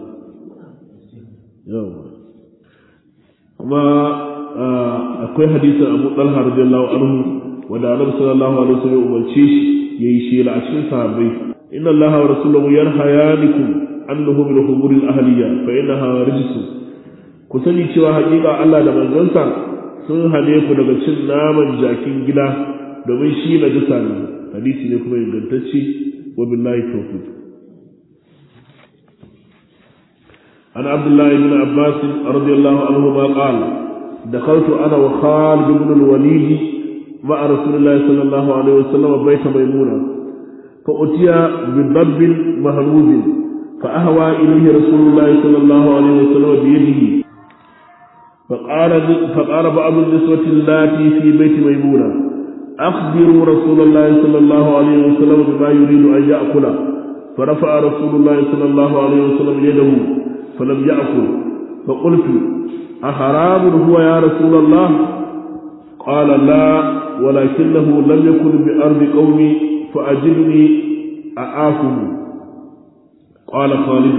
yawa kuma akwai hadisin Abu Talha radiyallahu anhu wanda Annabi sallallahu alaihi wasallam umarce shi yayi shela a cikin sahabbai inna Allah wa rasuluhu yanhayanikum annahu bil humuril ahliya fa innaha rijsun ku sani cewa hakika Allah da manzansa sun hane ku daga cin naman jakin gida domin shi na jisa ne hadisi ne kuma ingantacce wa billahi tawfiq عن عبد الله بن عباس رضي الله عنهما قال دخلت انا وخالد بن الوليد مع رسول الله صلى الله عليه وسلم بيت ميمونه فأتي بضب مهروز فأهوى إليه رسول الله صلى الله عليه وسلم بيده فقال فقال بعض النسوة اللاتي في بيت ميمونة أخبروا رسول الله صلى الله عليه وسلم بما يريد أن يأكل فرفع رسول الله صلى الله عليه وسلم يده فلم يأكل فقلت أحرام هو يا رسول الله قال لا ولكنه لم يكن بأرض قومي فأجلني أعافه قال خالد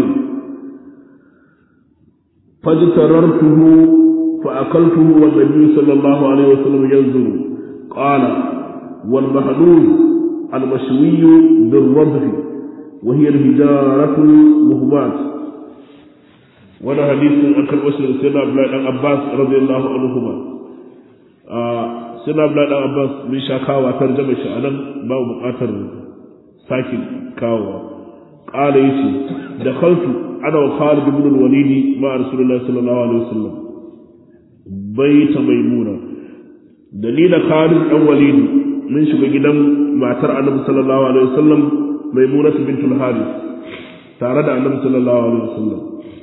فاجتررته فأكلته والنبي صلى الله عليه وسلم ينظر قال والمحلول المشوي بالرضف وهي الهجارة المهمات وانا حديث أكل وسر سيدنا عبد الله بن عباس رضي الله عنهما سيدنا عبد الله بن عباس من شاكاوى ترجمة شأنا باو بقاتر ساكن كاوى قال يسي دخلت أنا وخالد بن الوليد مع رسول الله صلى الله عليه وسلم بيت ميمونة دليل خالد بن وليد من شغل جدا ما ترى النبي صلى الله عليه وسلم ميمونة بنت الحارث تارد النبي صلى الله عليه وسلم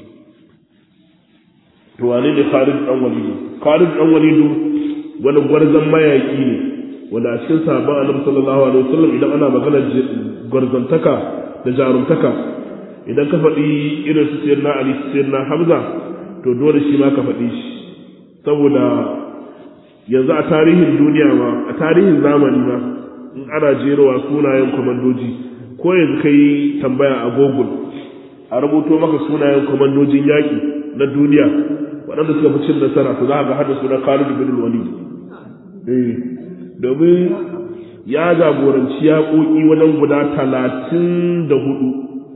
to wane ne Khalid dan Walid Khalid dan Walid wani gwarzon mayaki ne wanda a cikin sahabban Annabi sallallahu alaihi wasallam idan ana magana gwarzantaka da jarumtaka idan ka faɗi irin su sayyidina Ali sayyidina Hamza to dole shi ma ka faɗi shi saboda yanzu a tarihin duniya ma a tarihin zamani ma in ana jerowa sunayen kwamandoji ko yanzu kai tambaya a Google a rubuto maka sunayen kwamandojin yaƙi na duniya waɗanda suka fi cin nasara to za ga hada suna Khalid bin Walid eh domin ya jagoranci yaƙoƙi wajen guda talatin da hudu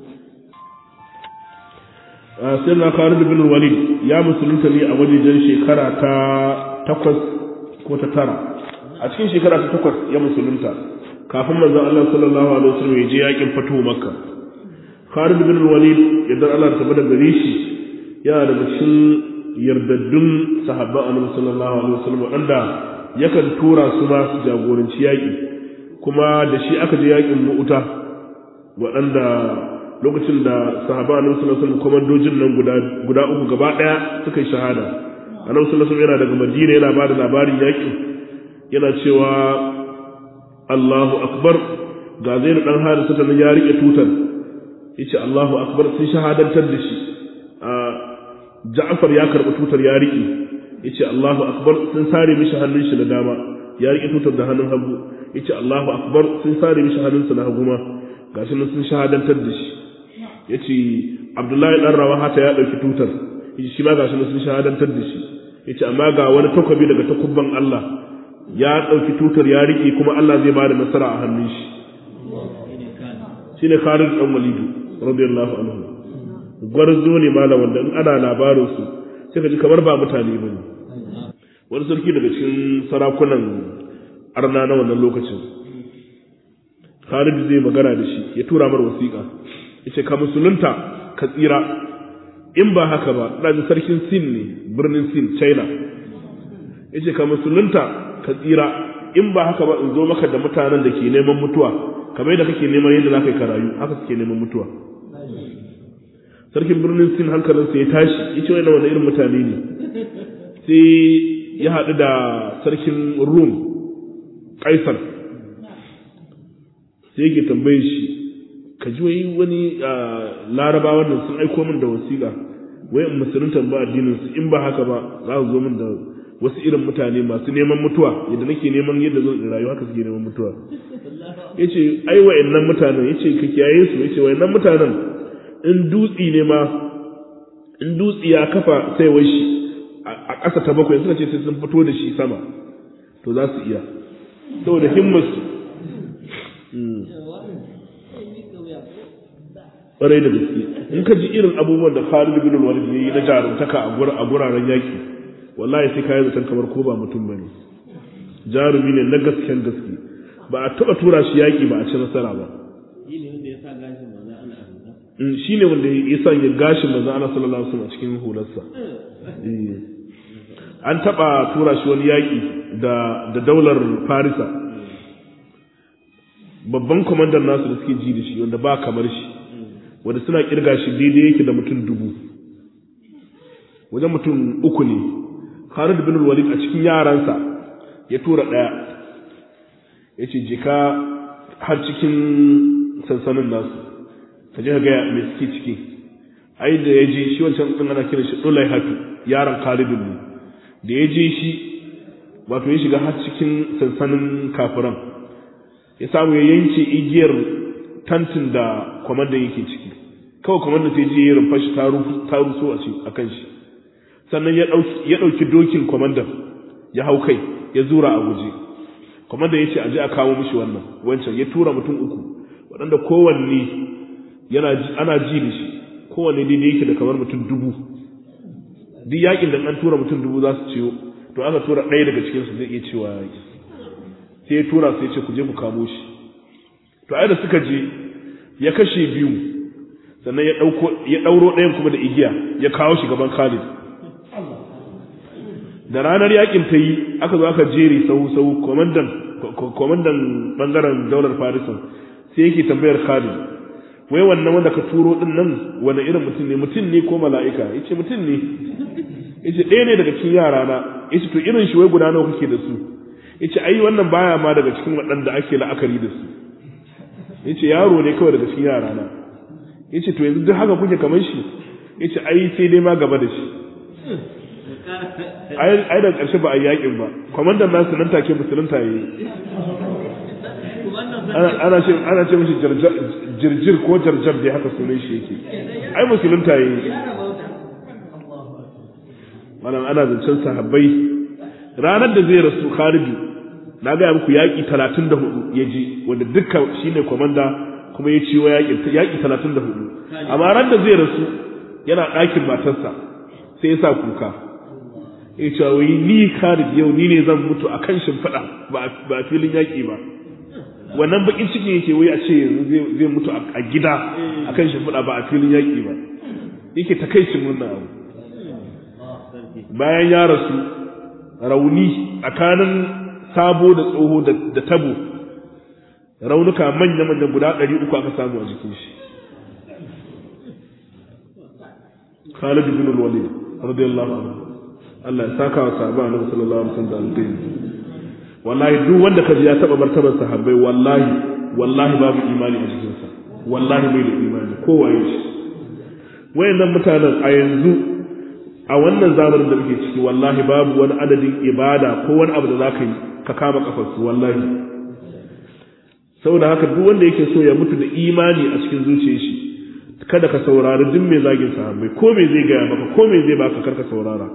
sai na Khalid bin Walid ya musulunta ne a wajejen shekara ta takwas ko ta tara a cikin shekara ta takwas ya musulunta kafin manzon Allah sallallahu alaihi wasallam ya je yaƙin fatuhu Makka Khalid bin Walid idan Allah ta bada gare shi yana daga cikin yardaddun sahabban annabi sallallahu alaihi wasallam wanda yakan tura su ma su jagoranci yaƙi kuma da shi aka je yaƙin mu'uta waɗanda lokacin da sahabban annabi sallallahu alaihi wasallam komandojin nan guda guda uku gaba ɗaya suka yi shahada annabi sallallahu alaihi wasallam yana daga madina yana bada labarin yaƙin yana cewa Allahu akbar ga zainu dan harisa ta ya rike tutar yace Allahu akbar sun shahadantar da shi Ja'far ya karɓi tutar ya riƙe yace Allahu akbar sun sare mishi hannun shi na dama ya riƙe tutar da hannun hagu yace Allahu akbar sun sare mishi hannun sa na hagu ma gashi nan sun shahadantar da shi yace Abdullahi dan Rawaha ta ya dauki tutar yace shi ma gashi nan sun shahadantar da shi yace amma ga wani takobi daga takubban Allah ya dauki tutar ya riƙe kuma Allah zai bada nasara a hannun shi shine Khalid dan Walid radiyallahu anhu gwarzo ne malam wanda in ana labarin su sai ka ji kamar ba mutane ba ne wani sarki daga cikin sarakunan arna na wannan lokacin Khalid zai magana da shi ya tura mar wasiƙa yace ka musulunta ka tsira in ba haka ba ina ji sarkin Sin ne birnin Sin China yace ka musulunta ka tsira in ba haka ba in zo maka da mutanen da ke neman mutuwa kamar yadda kake neman yadda za ka yi karayu haka suke neman mutuwa sarkin birnin sin hankalinsa ya tashi ya ce wani wani irin mutane ne sai ya haɗu da sarkin rum kaisar sai yake tambaye shi ka ji wai wani laraba wannan sun aiko min da wasiƙa wai in musulunta ba addinin su in ba haka ba za su zo min da wasu irin mutane masu neman mutuwa yadda nake neman yadda zan rayu haka suke neman mutuwa yace ai wa'annan mutanen yace ka kiyaye su yace wa'annan mutanen in dutsi ne ma in dutsi ya kafa sai shi a ƙasa ta bakwai suka ce sai sun fito da shi sama to za su iya saboda himmarsu ƙwarai da gaske in ka ji irin abubuwan da Khalid bin Walid ya yi na jarumtaka a guraren yaƙi wallahi sai kayi zaton kamar ko ba mutum bane jarumi ne na gasken gaske ba a taɓa tura shi yaƙi ba a ci nasara ba shi ne wanda ya sanya gashin manzon Allah sallallahu alaihi wasallam a cikin hularsa an taba tura shi wani yaki da da daular Farisa babban kwamandan nasu da suke ji da shi wanda ba kamar shi wanda suna kirga shi daidai yake da mutum dubu wajen mutum uku ne Khalid bin Walid a cikin yaransa ya tura daya yace jika har cikin sansanin nasu ka je ka ga me suke ciki ai da ya je shi wancan din ana kiran shi Dulai Hatu yaron Khalid ne da ya je shi wato ya shiga har cikin sansanin kafiran ya samu ya yanke igiyar tantin da kwamandan yake ciki kawai kwamandan sai je ya rumfa shi ta ruso a kan shi sannan ya ɗauki dokin kwamandan ya hau kai ya zura a guje kwamandan ya ce a je a kawo mishi wannan wancan ya tura mutum uku waɗanda kowanne yana ana ji da shi kowanne daidai yake da kamar mutum dubu duk yakin da an tura mutum dubu za su ciwo to aka tura ɗaya daga cikinsu zai iya cewa yaƙi sai ya tura sai ce ku je ku kamo shi to ai da suka je ya kashe biyu sannan ya ɗauko ya ɗauro ɗayan kuma da igiya ya kawo shi gaban Khalid da ranar yakin ta yi aka zo aka jere sau sau komandan komandan bangaren daular Farisan sai yake tambayar Khalid wai wannan wanda ka turo din nan wani irin mutum ne mutum ne ko mala'ika yace mutum ne yace ɗaya ne daga cikin yara na yace to irin shi wai guda nawa kake da su yace ai wannan baya ma daga cikin waɗanda ake la'akari da su yace yaro ne kawai daga cikin yara na yace to yanzu duk haka kuke kamar shi yace ai sai dai ma gaba da shi ai ai da ƙarshe ba a yakin ba kwamandan nasu nan take musulunta yayi ana ce ana ce mishi jirjir ko jarjar dai haka sunan shi yake ai musulunta yayi malam ana zancen sahabbai ranar da zai rasu Khalid na ga muku yaki 34 ya ji wanda dukkan shine komanda kuma ya ciwo yaki yaki 34 amma ran da zai rasu yana ɗakin matarsa sai ya sa kuka ya ce wai ni Khalid yau ni ne zan mutu akan shimfiɗa ba ba filin yaki ba wannan bakin cikin yake wai a ce zai mutu a gida akan shimfiɗa ba a filin yaki ba yake takaicin wannan abu bayan ya rasu rauni tsakanin sabo da tsoho da tabo raunuka manya-manya guda ɗari uku aka samu a jikin shi Khalid bin Walid radiyallahu anhu Allah ya saka wa sahaba annabi sallallahu alaihi wasallam da alkhairi wallahi duk wanda kaji ya taba martabar sahabbai wallahi wallahi babu imani a jikin sa wallahi bai da imani kowaye shi wayannan mutanen a yanzu a wannan zamanin da muke ciki wallahi babu wani adadin ibada ko wani abu da za ka yi ka kama kafarsu wallahi saboda haka duk wanda yake so ya mutu da imani a cikin zuciyar shi kada ka saurari duk mai zagin sahabbai ko me zai gaya maka ko me zai baka karka saurara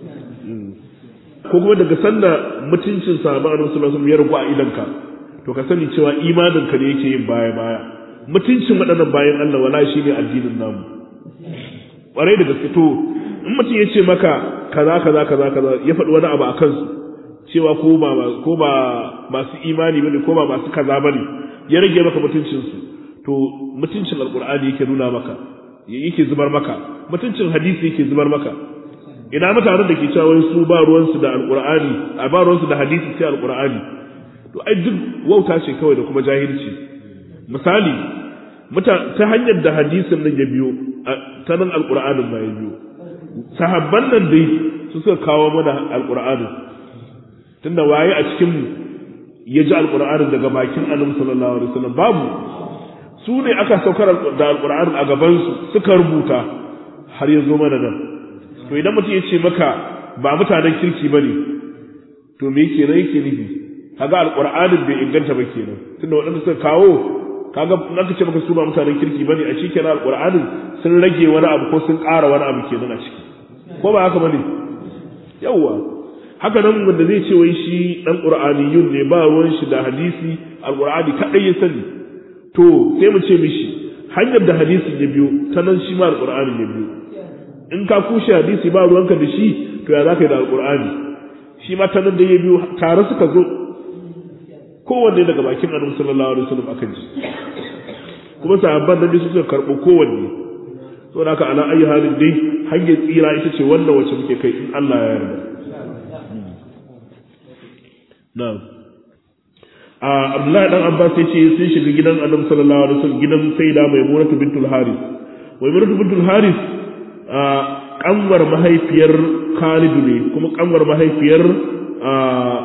ko kuma daga sanda mutuncin sahabban annabi sallallahu alaihi wasallam ya rubu a idanka to ka sani cewa imanin ka ne yake yin baya baya mutuncin waɗannan bayan Allah wallahi shine addinin namu ƙwarai da gaske to in mutum ya ce maka kaza kaza kaza kaza ya faɗi wani abu a kansu cewa ko ba ko ba masu imani bane ko ba masu kaza bane ya rage maka mutuncin su to mutuncin alqur'ani yake nuna maka yake zubar maka mutuncin hadisi yake zubar maka ina mutanen da ke cewa wai su ba ruwan su da alqur'ani a ba ruwan su da hadisi sai alqur'ani to ai duk wauta ce kawai da kuma jahilci misali ta hanyar da hadisin nan ya biyo ta nan alqur'anin ma ya biyo sahabban nan dai su suka kawo mana alqur'anin tunda waye a cikin mu ya ji alqur'anin daga bakin annabi sallallahu alaihi wasallam babu su ne aka saukar da alqur'anin a gaban su suka rubuta har ya zo mana nan to idan mutum ya ce maka ba mutanen kirki bane to me yake nan yake nufi kaga alqur'anin bai inganta ba kenan tunda waɗanda suka kawo kaga in aka ce maka su ba mutanen kirki bane a cikin alqur'anin sun rage wani abu ko sun ƙara wani abu kenan a ciki ko ba haka bane yawwa haka nan wanda zai ce wai shi dan qur'aniyun ne ba ruwan shi da hadisi alqur'ani kadai ya sani to sai mu ce mishi hanyar da hadisin ya biyo ta nan shi ma alqur'ani ya biyo in ka kushe hadisi ba ruwanka da shi to ya zaka yi da alqur'ani shi ma ta nan da ya biyo tare suka zo kowanne daga bakin annabi sallallahu alaihi wasallam aka ji kuma sahabban nan su suka karbo kowanne saboda haka ala ayi halin dai hanyar tsira ita ce wannan wacce muke kai in Allah ya yarda na'am a Abdullahi dan Abbas yace sun shiga gidan Annabi sallallahu alaihi wasallam gidan Sayyida Maimunah bintul Haris Maimunah bintul Haris a kanwar mahaifiyar Khalid ne kuma kanwar mahaifiyar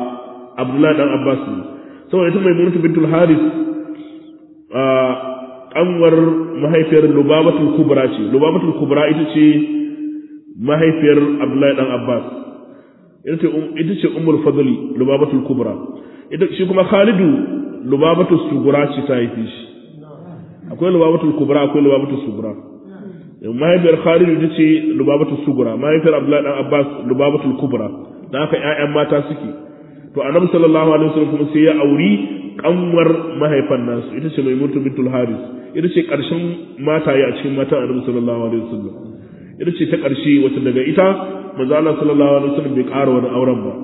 Abdullahi dan Abbas ne saboda ita Maimunah bintul Haris a kanwar mahaifiyar lubabatul kubra ce lubabatul kubra ita ce mahaifiyar abdullahi dan abbas ita ce ummul fadli lubabatul kubra ita shi kuma khalidu lubabatul sugura ce ta haife shi akwai lubabatul kubra akwai lubabatul sugura mahaifiyar khalidu ita ce lubabatul sugura mahaifiyar abdullahi dan abbas lubabatul kubra dan haka ƴaƴan mata suke to annabi sallallahu alaihi wasallam kuma sai ya auri kanwar mahaifan nasu ita ce maimunatu bintul haris ita ce karshen mataye a cikin matan annabi sallallahu alaihi wasallam ita ce ta karshe wacce daga ita manzo Allah sallallahu alaihi wasallam bai ƙara wani auren ba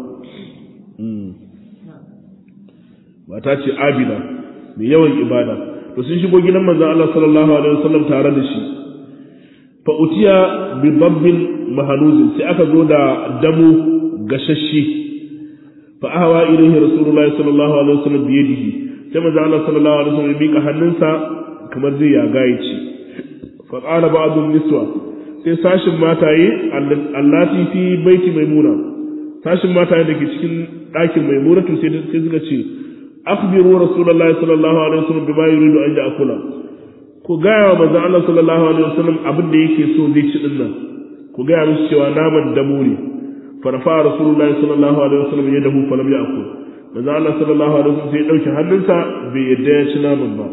mata ce abida mai yawan ibada to sun shigo gidan manzo Allah sallallahu alaihi wasallam tare da shi fa utiya bi dabbin mahanuzin sai aka zo da damu gashashe fa ahwa ilayhi rasulullahi sallallahu alaihi wasallam bi yadihi sai manzo Allah sallallahu alaihi wasallam ya mika hannunsa kamar zai ya gaici fa qala ba'd niswa sai sashin mataye allati fi baiti maimuna sashin mataye dake cikin ɗakin maimuna to sai sai suka ce akhbiru rasulullahi sallallahu alaihi wasallam bima yuridu an ya'kula ku gaya wa manzo Allah sallallahu alaihi wasallam abin da yake so zai ci dinnan ku gaya musu cewa naman damu ne farfa rasulullahi sallallahu alaihi wasallam ya dahu falam ya'kul manzo Allah sallallahu alaihi wasallam sai ya dauki hannunsa bai yadda ya ci naman ba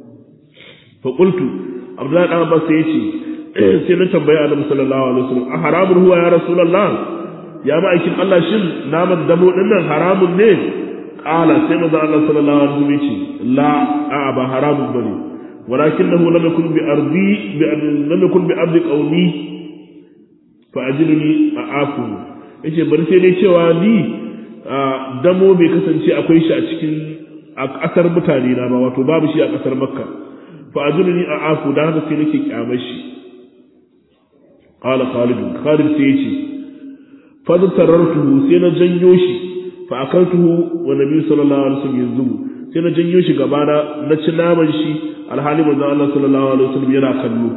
fa qultu abdullahi dan abbas sai ya ce sai na tambaya annabi sallallahu alaihi wasallam a haramun huwa ya rasulullah ya ma'aikin Allah shin naman damo din nan haramun ne qala sai manzo Allah sallallahu alaihi wasallam ya ce la a ba haramun bane ولكنه لم يكن بأرضي لم يكن بأرض قومي فأجلني أعافه yace bari sai dai cewa ni damo bai kasance akwai shi a cikin a ƙasar mutane na ba wato babu shi a ƙasar makka fa ajulni a afu da haka sai nake kyamar shi qala khalid khalid sai yace fa tarartuhu sai na janyo shi fa akaltuhu wa nabi sallallahu alaihi wasallam yanzu sai na janyo shi gaba na na ci naman shi alhali manzo Allah sallallahu alaihi wasallam yana kallo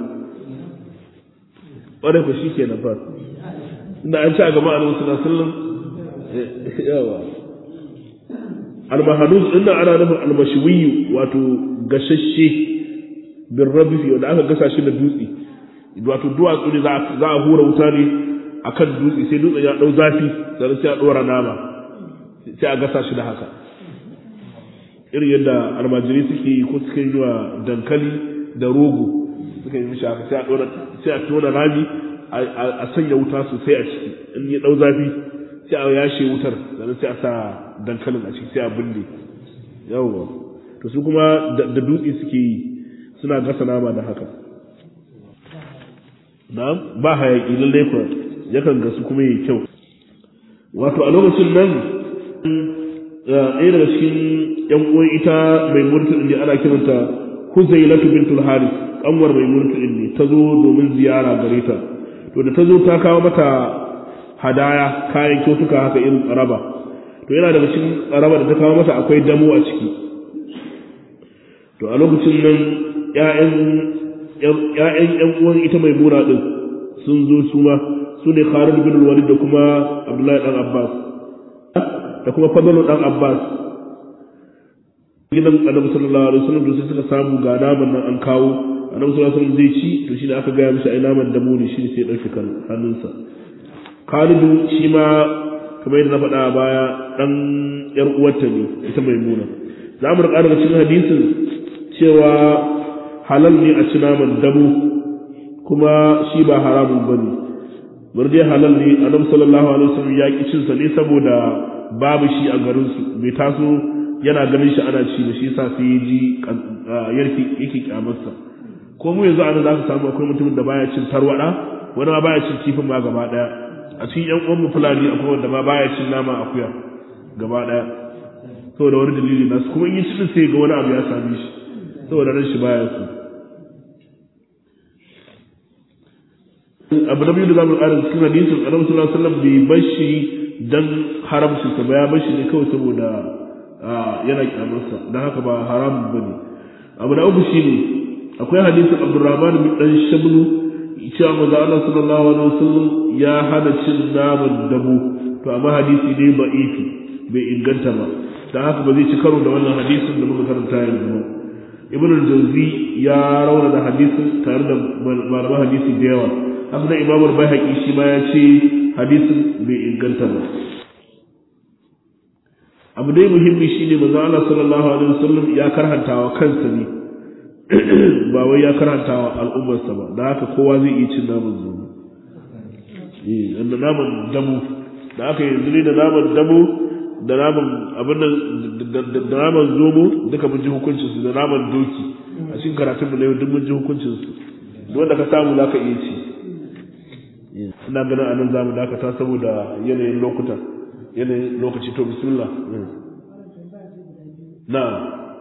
wanda ku shikenan fa inda an ci a gaba annabi sallallahu alaihi wasallam yawa almahadus inda ana nufin almashwiyu wato gashashe bin rabifi wanda aka gasa shi da dutse wato duwatsu ne za a hura wuta ne akan dutse sai dutsen ya dau zafi sannan sai a dora nama sai a gasa shi da haka irin yadda almajiri suke yi ko suke yi wa dankali da rogo suka yi mishi haka sai a dora sai a tona rami a sanya wuta sosai a ciki in ya dau zafi sai a yashe wutar sannan sai a sa dankalin a ciki sai a binne yawwa to su kuma da dutse suke yi suna gasa nama da haka na'am ba hayaki lallai kuwa yakan gasu kuma yi kyau wato a lokacin nan ɗaya daga cikin yan uwan ita mai murtu ne ana kiranta Huzailatu bintul Haris kanwar mai murtu ne ta zo domin ziyara gare ta to da ta zo ta kawo mata hadaya kayan kyautuka haka irin tsaraba to yana daga cikin tsaraba da ta kawo mata akwai damo a ciki to a lokacin nan ƴaƴan ƴaƴan ƴan uwan ita mai mura din sun zo su ma su ne Khalid bin Walid da kuma Abdullahi dan Abbas da kuma Fadlu dan Abbas gidan Annabi sallallahu alaihi wasallam da suka samu ga naman nan an kawo Annabi sallallahu alaihi wasallam zai ci to shi da aka gaya mishi ai naman damo ne shi sai ya dauke kan hannunsa Khalidu shi ma kamar yadda na faɗa a baya dan yar uwarta ne ita Maimuna za mu riƙa daga cikin hadisin cewa halal ne a ci naman damo kuma shi ba haramun bane bar dai halal ne Annabi sallallahu alaihi wasallam ya ki cin sa ne saboda babu shi a garin su bai taso yana ganin shi ana ci da shi yasa sai ya ji yarki yake kyamarsa ko mu yanzu ana za ka samu akwai mutumin da baya cin tarwada wani ma baya cin kifin ma gaba daya a cikin yan uwan mu fulani akwai wanda ma baya cin nama akuya gaba daya saboda wani dalili nasu kuma in yi cin sai ga wani abu ya same shi saboda ran shi baya so abu na biyu da zamu ƙara cikin hadisin annabi sallallahu alaihi wasallam bai bar shi dan haramci sa ba ya bar shi ne kawai saboda yana kyamarsa don haka ba haramun bane abu na uku shine akwai hadisin Abdurrahman bin dan Shablu cewa manzo Allah sallallahu alaihi wasallam ya hana cin naman dabo to amma hadisi ne ba'ifi bai inganta ba dan haka ba zai ci karo da wannan hadisin da muka karanta yanzu ba ibn al-jawzi ya rauna da hadisin tare da malaman hadisi da yawa haka da imamu al-baihaqi shi ma ya ce hadisin bai inganta ba abu dai muhimmi shine manzo Allah sallallahu alaihi wasallam ya karhantawa kansa ne ba wai ya karantawa al'ummarsa ba da haka kowa zai iya cin naman zomo eh da naman damu da aka yanzu ne da naman damu da naman abin da naman zomo duka mun ji hukuncin su da naman doki a cikin karatun mu na yau duk mun ji hukuncin su duk wanda ka samu zaka iya ci ina ganin anan zamu dakata saboda yanayin lokuta yanayin lokaci to bismillah na'am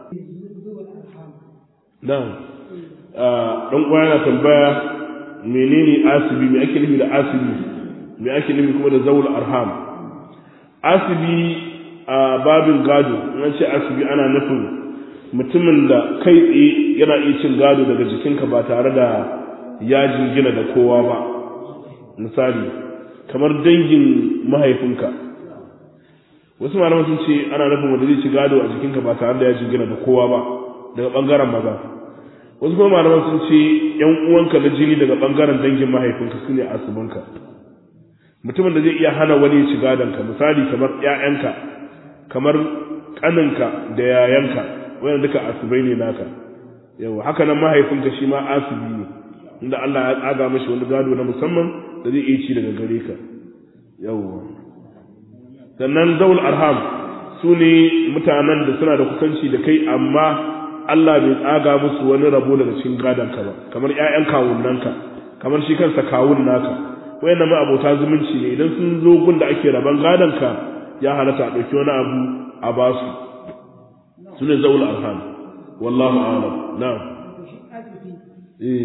na'am dan uwa yana tambaya menene asibi me ake nufi da asibi me ake nufi kuma da zawul arham asibi a babin gado in ce asibi ana nufin mutumin da kai tsaye yana iya cin gado daga jikinka ba tare da ya jingina da kowa ba misali kamar dangin mahaifinka wasu malaman sun ce ana nufin wanda zai ci gado a jikinka ba tare da ya jingina da kowa ba daga bangaren maza wasu kuma malaman sun ce yan uwanka na jini daga bangaren dangin mahaifinka su ne asibinka mutumin da zai iya hana wani ya ci gadonka misali kamar ƴaƴanka kamar ƙaninka da yayanka wanda duka asibai ne naka yawa haka nan mahaifinka shi ma asibi ne inda Allah ya tsaga mashi wani gado na musamman da zai iya ci daga gare ka yawa sannan zaul arham su ne mutanen da suna da kusanci da kai amma Allah bai tsaga musu wani rabo daga cikin gadonka ba kamar ƴaƴan kawunnanka kamar shi kansa kawun naka wayannan ma abota zumunci ne idan sun zo gun da ake raban gadonka ya halatta a ɗauki wani abu a basu su ne zaul arham wallahu a'lam na'am eh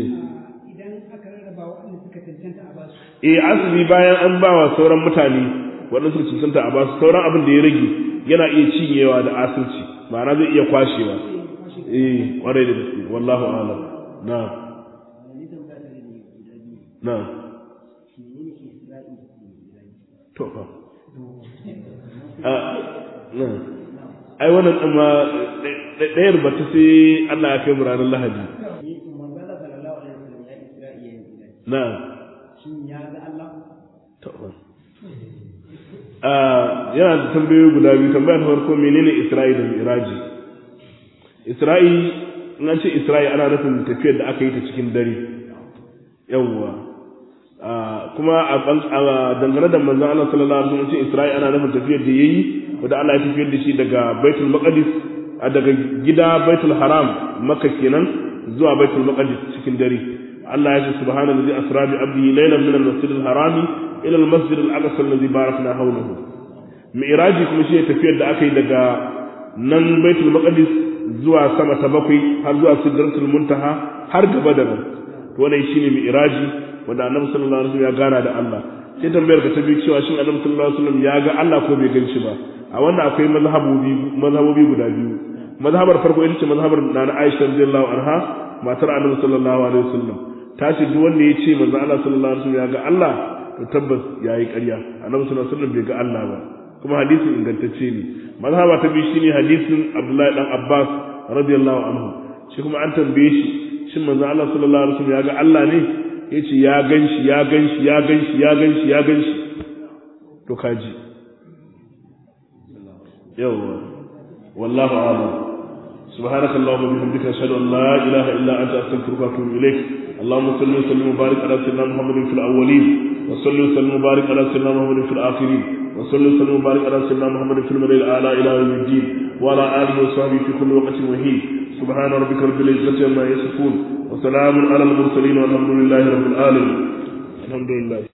eh asibi bayan an bawa sauran mutane waɗanda suka cancanta a basu sauran abin da ya rage yana iya cinyewa da asirci ma'ana zai iya kwashewa eh kwarai da gaske wallahu a'lam na'am na'am to fa ai wannan ɗin ma ɗayar bata sai Allah ya kai mu ranar Lahadi na'am yana da tambayoyi guda biyu tambaya ta farko menene Isra'i da Miraji Isra'i in an ce Isra'i ana nufin tafiyar da aka yi ta cikin dare yawwa kuma a dangane da manzon Allah sallallahu alaihi wasallam ce Isra'i ana nufin tafiyar da yayi wanda Allah ya tafiyar da shi daga Baitul Maqdis a daga gida Baitul Haram Makka kenan zuwa Baitul Maqdis cikin dare Allah ya ce subhanallazi asra bi abdihi laylan min al-masjid al-harami ila al-masjid al-aqsa alladhi barakna hawlahu mi'raji kuma shi tafiyar da aka yi daga nan Baitul Maqdis zuwa sama ta bakwai har zuwa Sidratul Muntaha har gaba da nan to wannan shine mi'raji wanda Annabi sallallahu alaihi wasallam ya gana da Allah sai tambayar ka ta biyu cewa shin Annabi sallallahu alaihi wasallam ya ga Allah ko bai gan shi ba a wannan akwai mazhabobi mazhabobi guda biyu mazhabar farko ita ce mazhabar Nana Aisha radiyallahu anha matar Annabi sallallahu alaihi wasallam ta ce duk wanda ya ce manzo Allah sallallahu alaihi wasallam ya ga Allah to tabbas yayi ƙarya Annabi sallallahu alaihi wasallam bai ga Allah ba kuma hadisin ingantacce ne mazhaba ta biyu shine hadisin Abdullahi dan Abbas radiyallahu anhu shi kuma an tambaye shi shin manzo Allah sallallahu alaihi wasallam ya ga Allah ne yace ya ganshi ya ganshi ya ganshi ya ganshi ya ganshi to kaji yawa wallahu a'lam سبحانك اللهم وبحمدك اشهد ان لا اله الا انت استغفرك واتوب اليك اللهم صل وسلم وبارك على سيدنا محمد في الاولين وصل وسلم وبارك على سيدنا محمد في الاخرين وصل وسلم وبارك على سيدنا محمد في الملأ الاعلى الى يوم الدين وعلى اله وصحبه في كل وقت وحين سبحان ربك رب العزه عما يصفون وسلام على المرسلين والحمد لله رب العالمين الحمد لله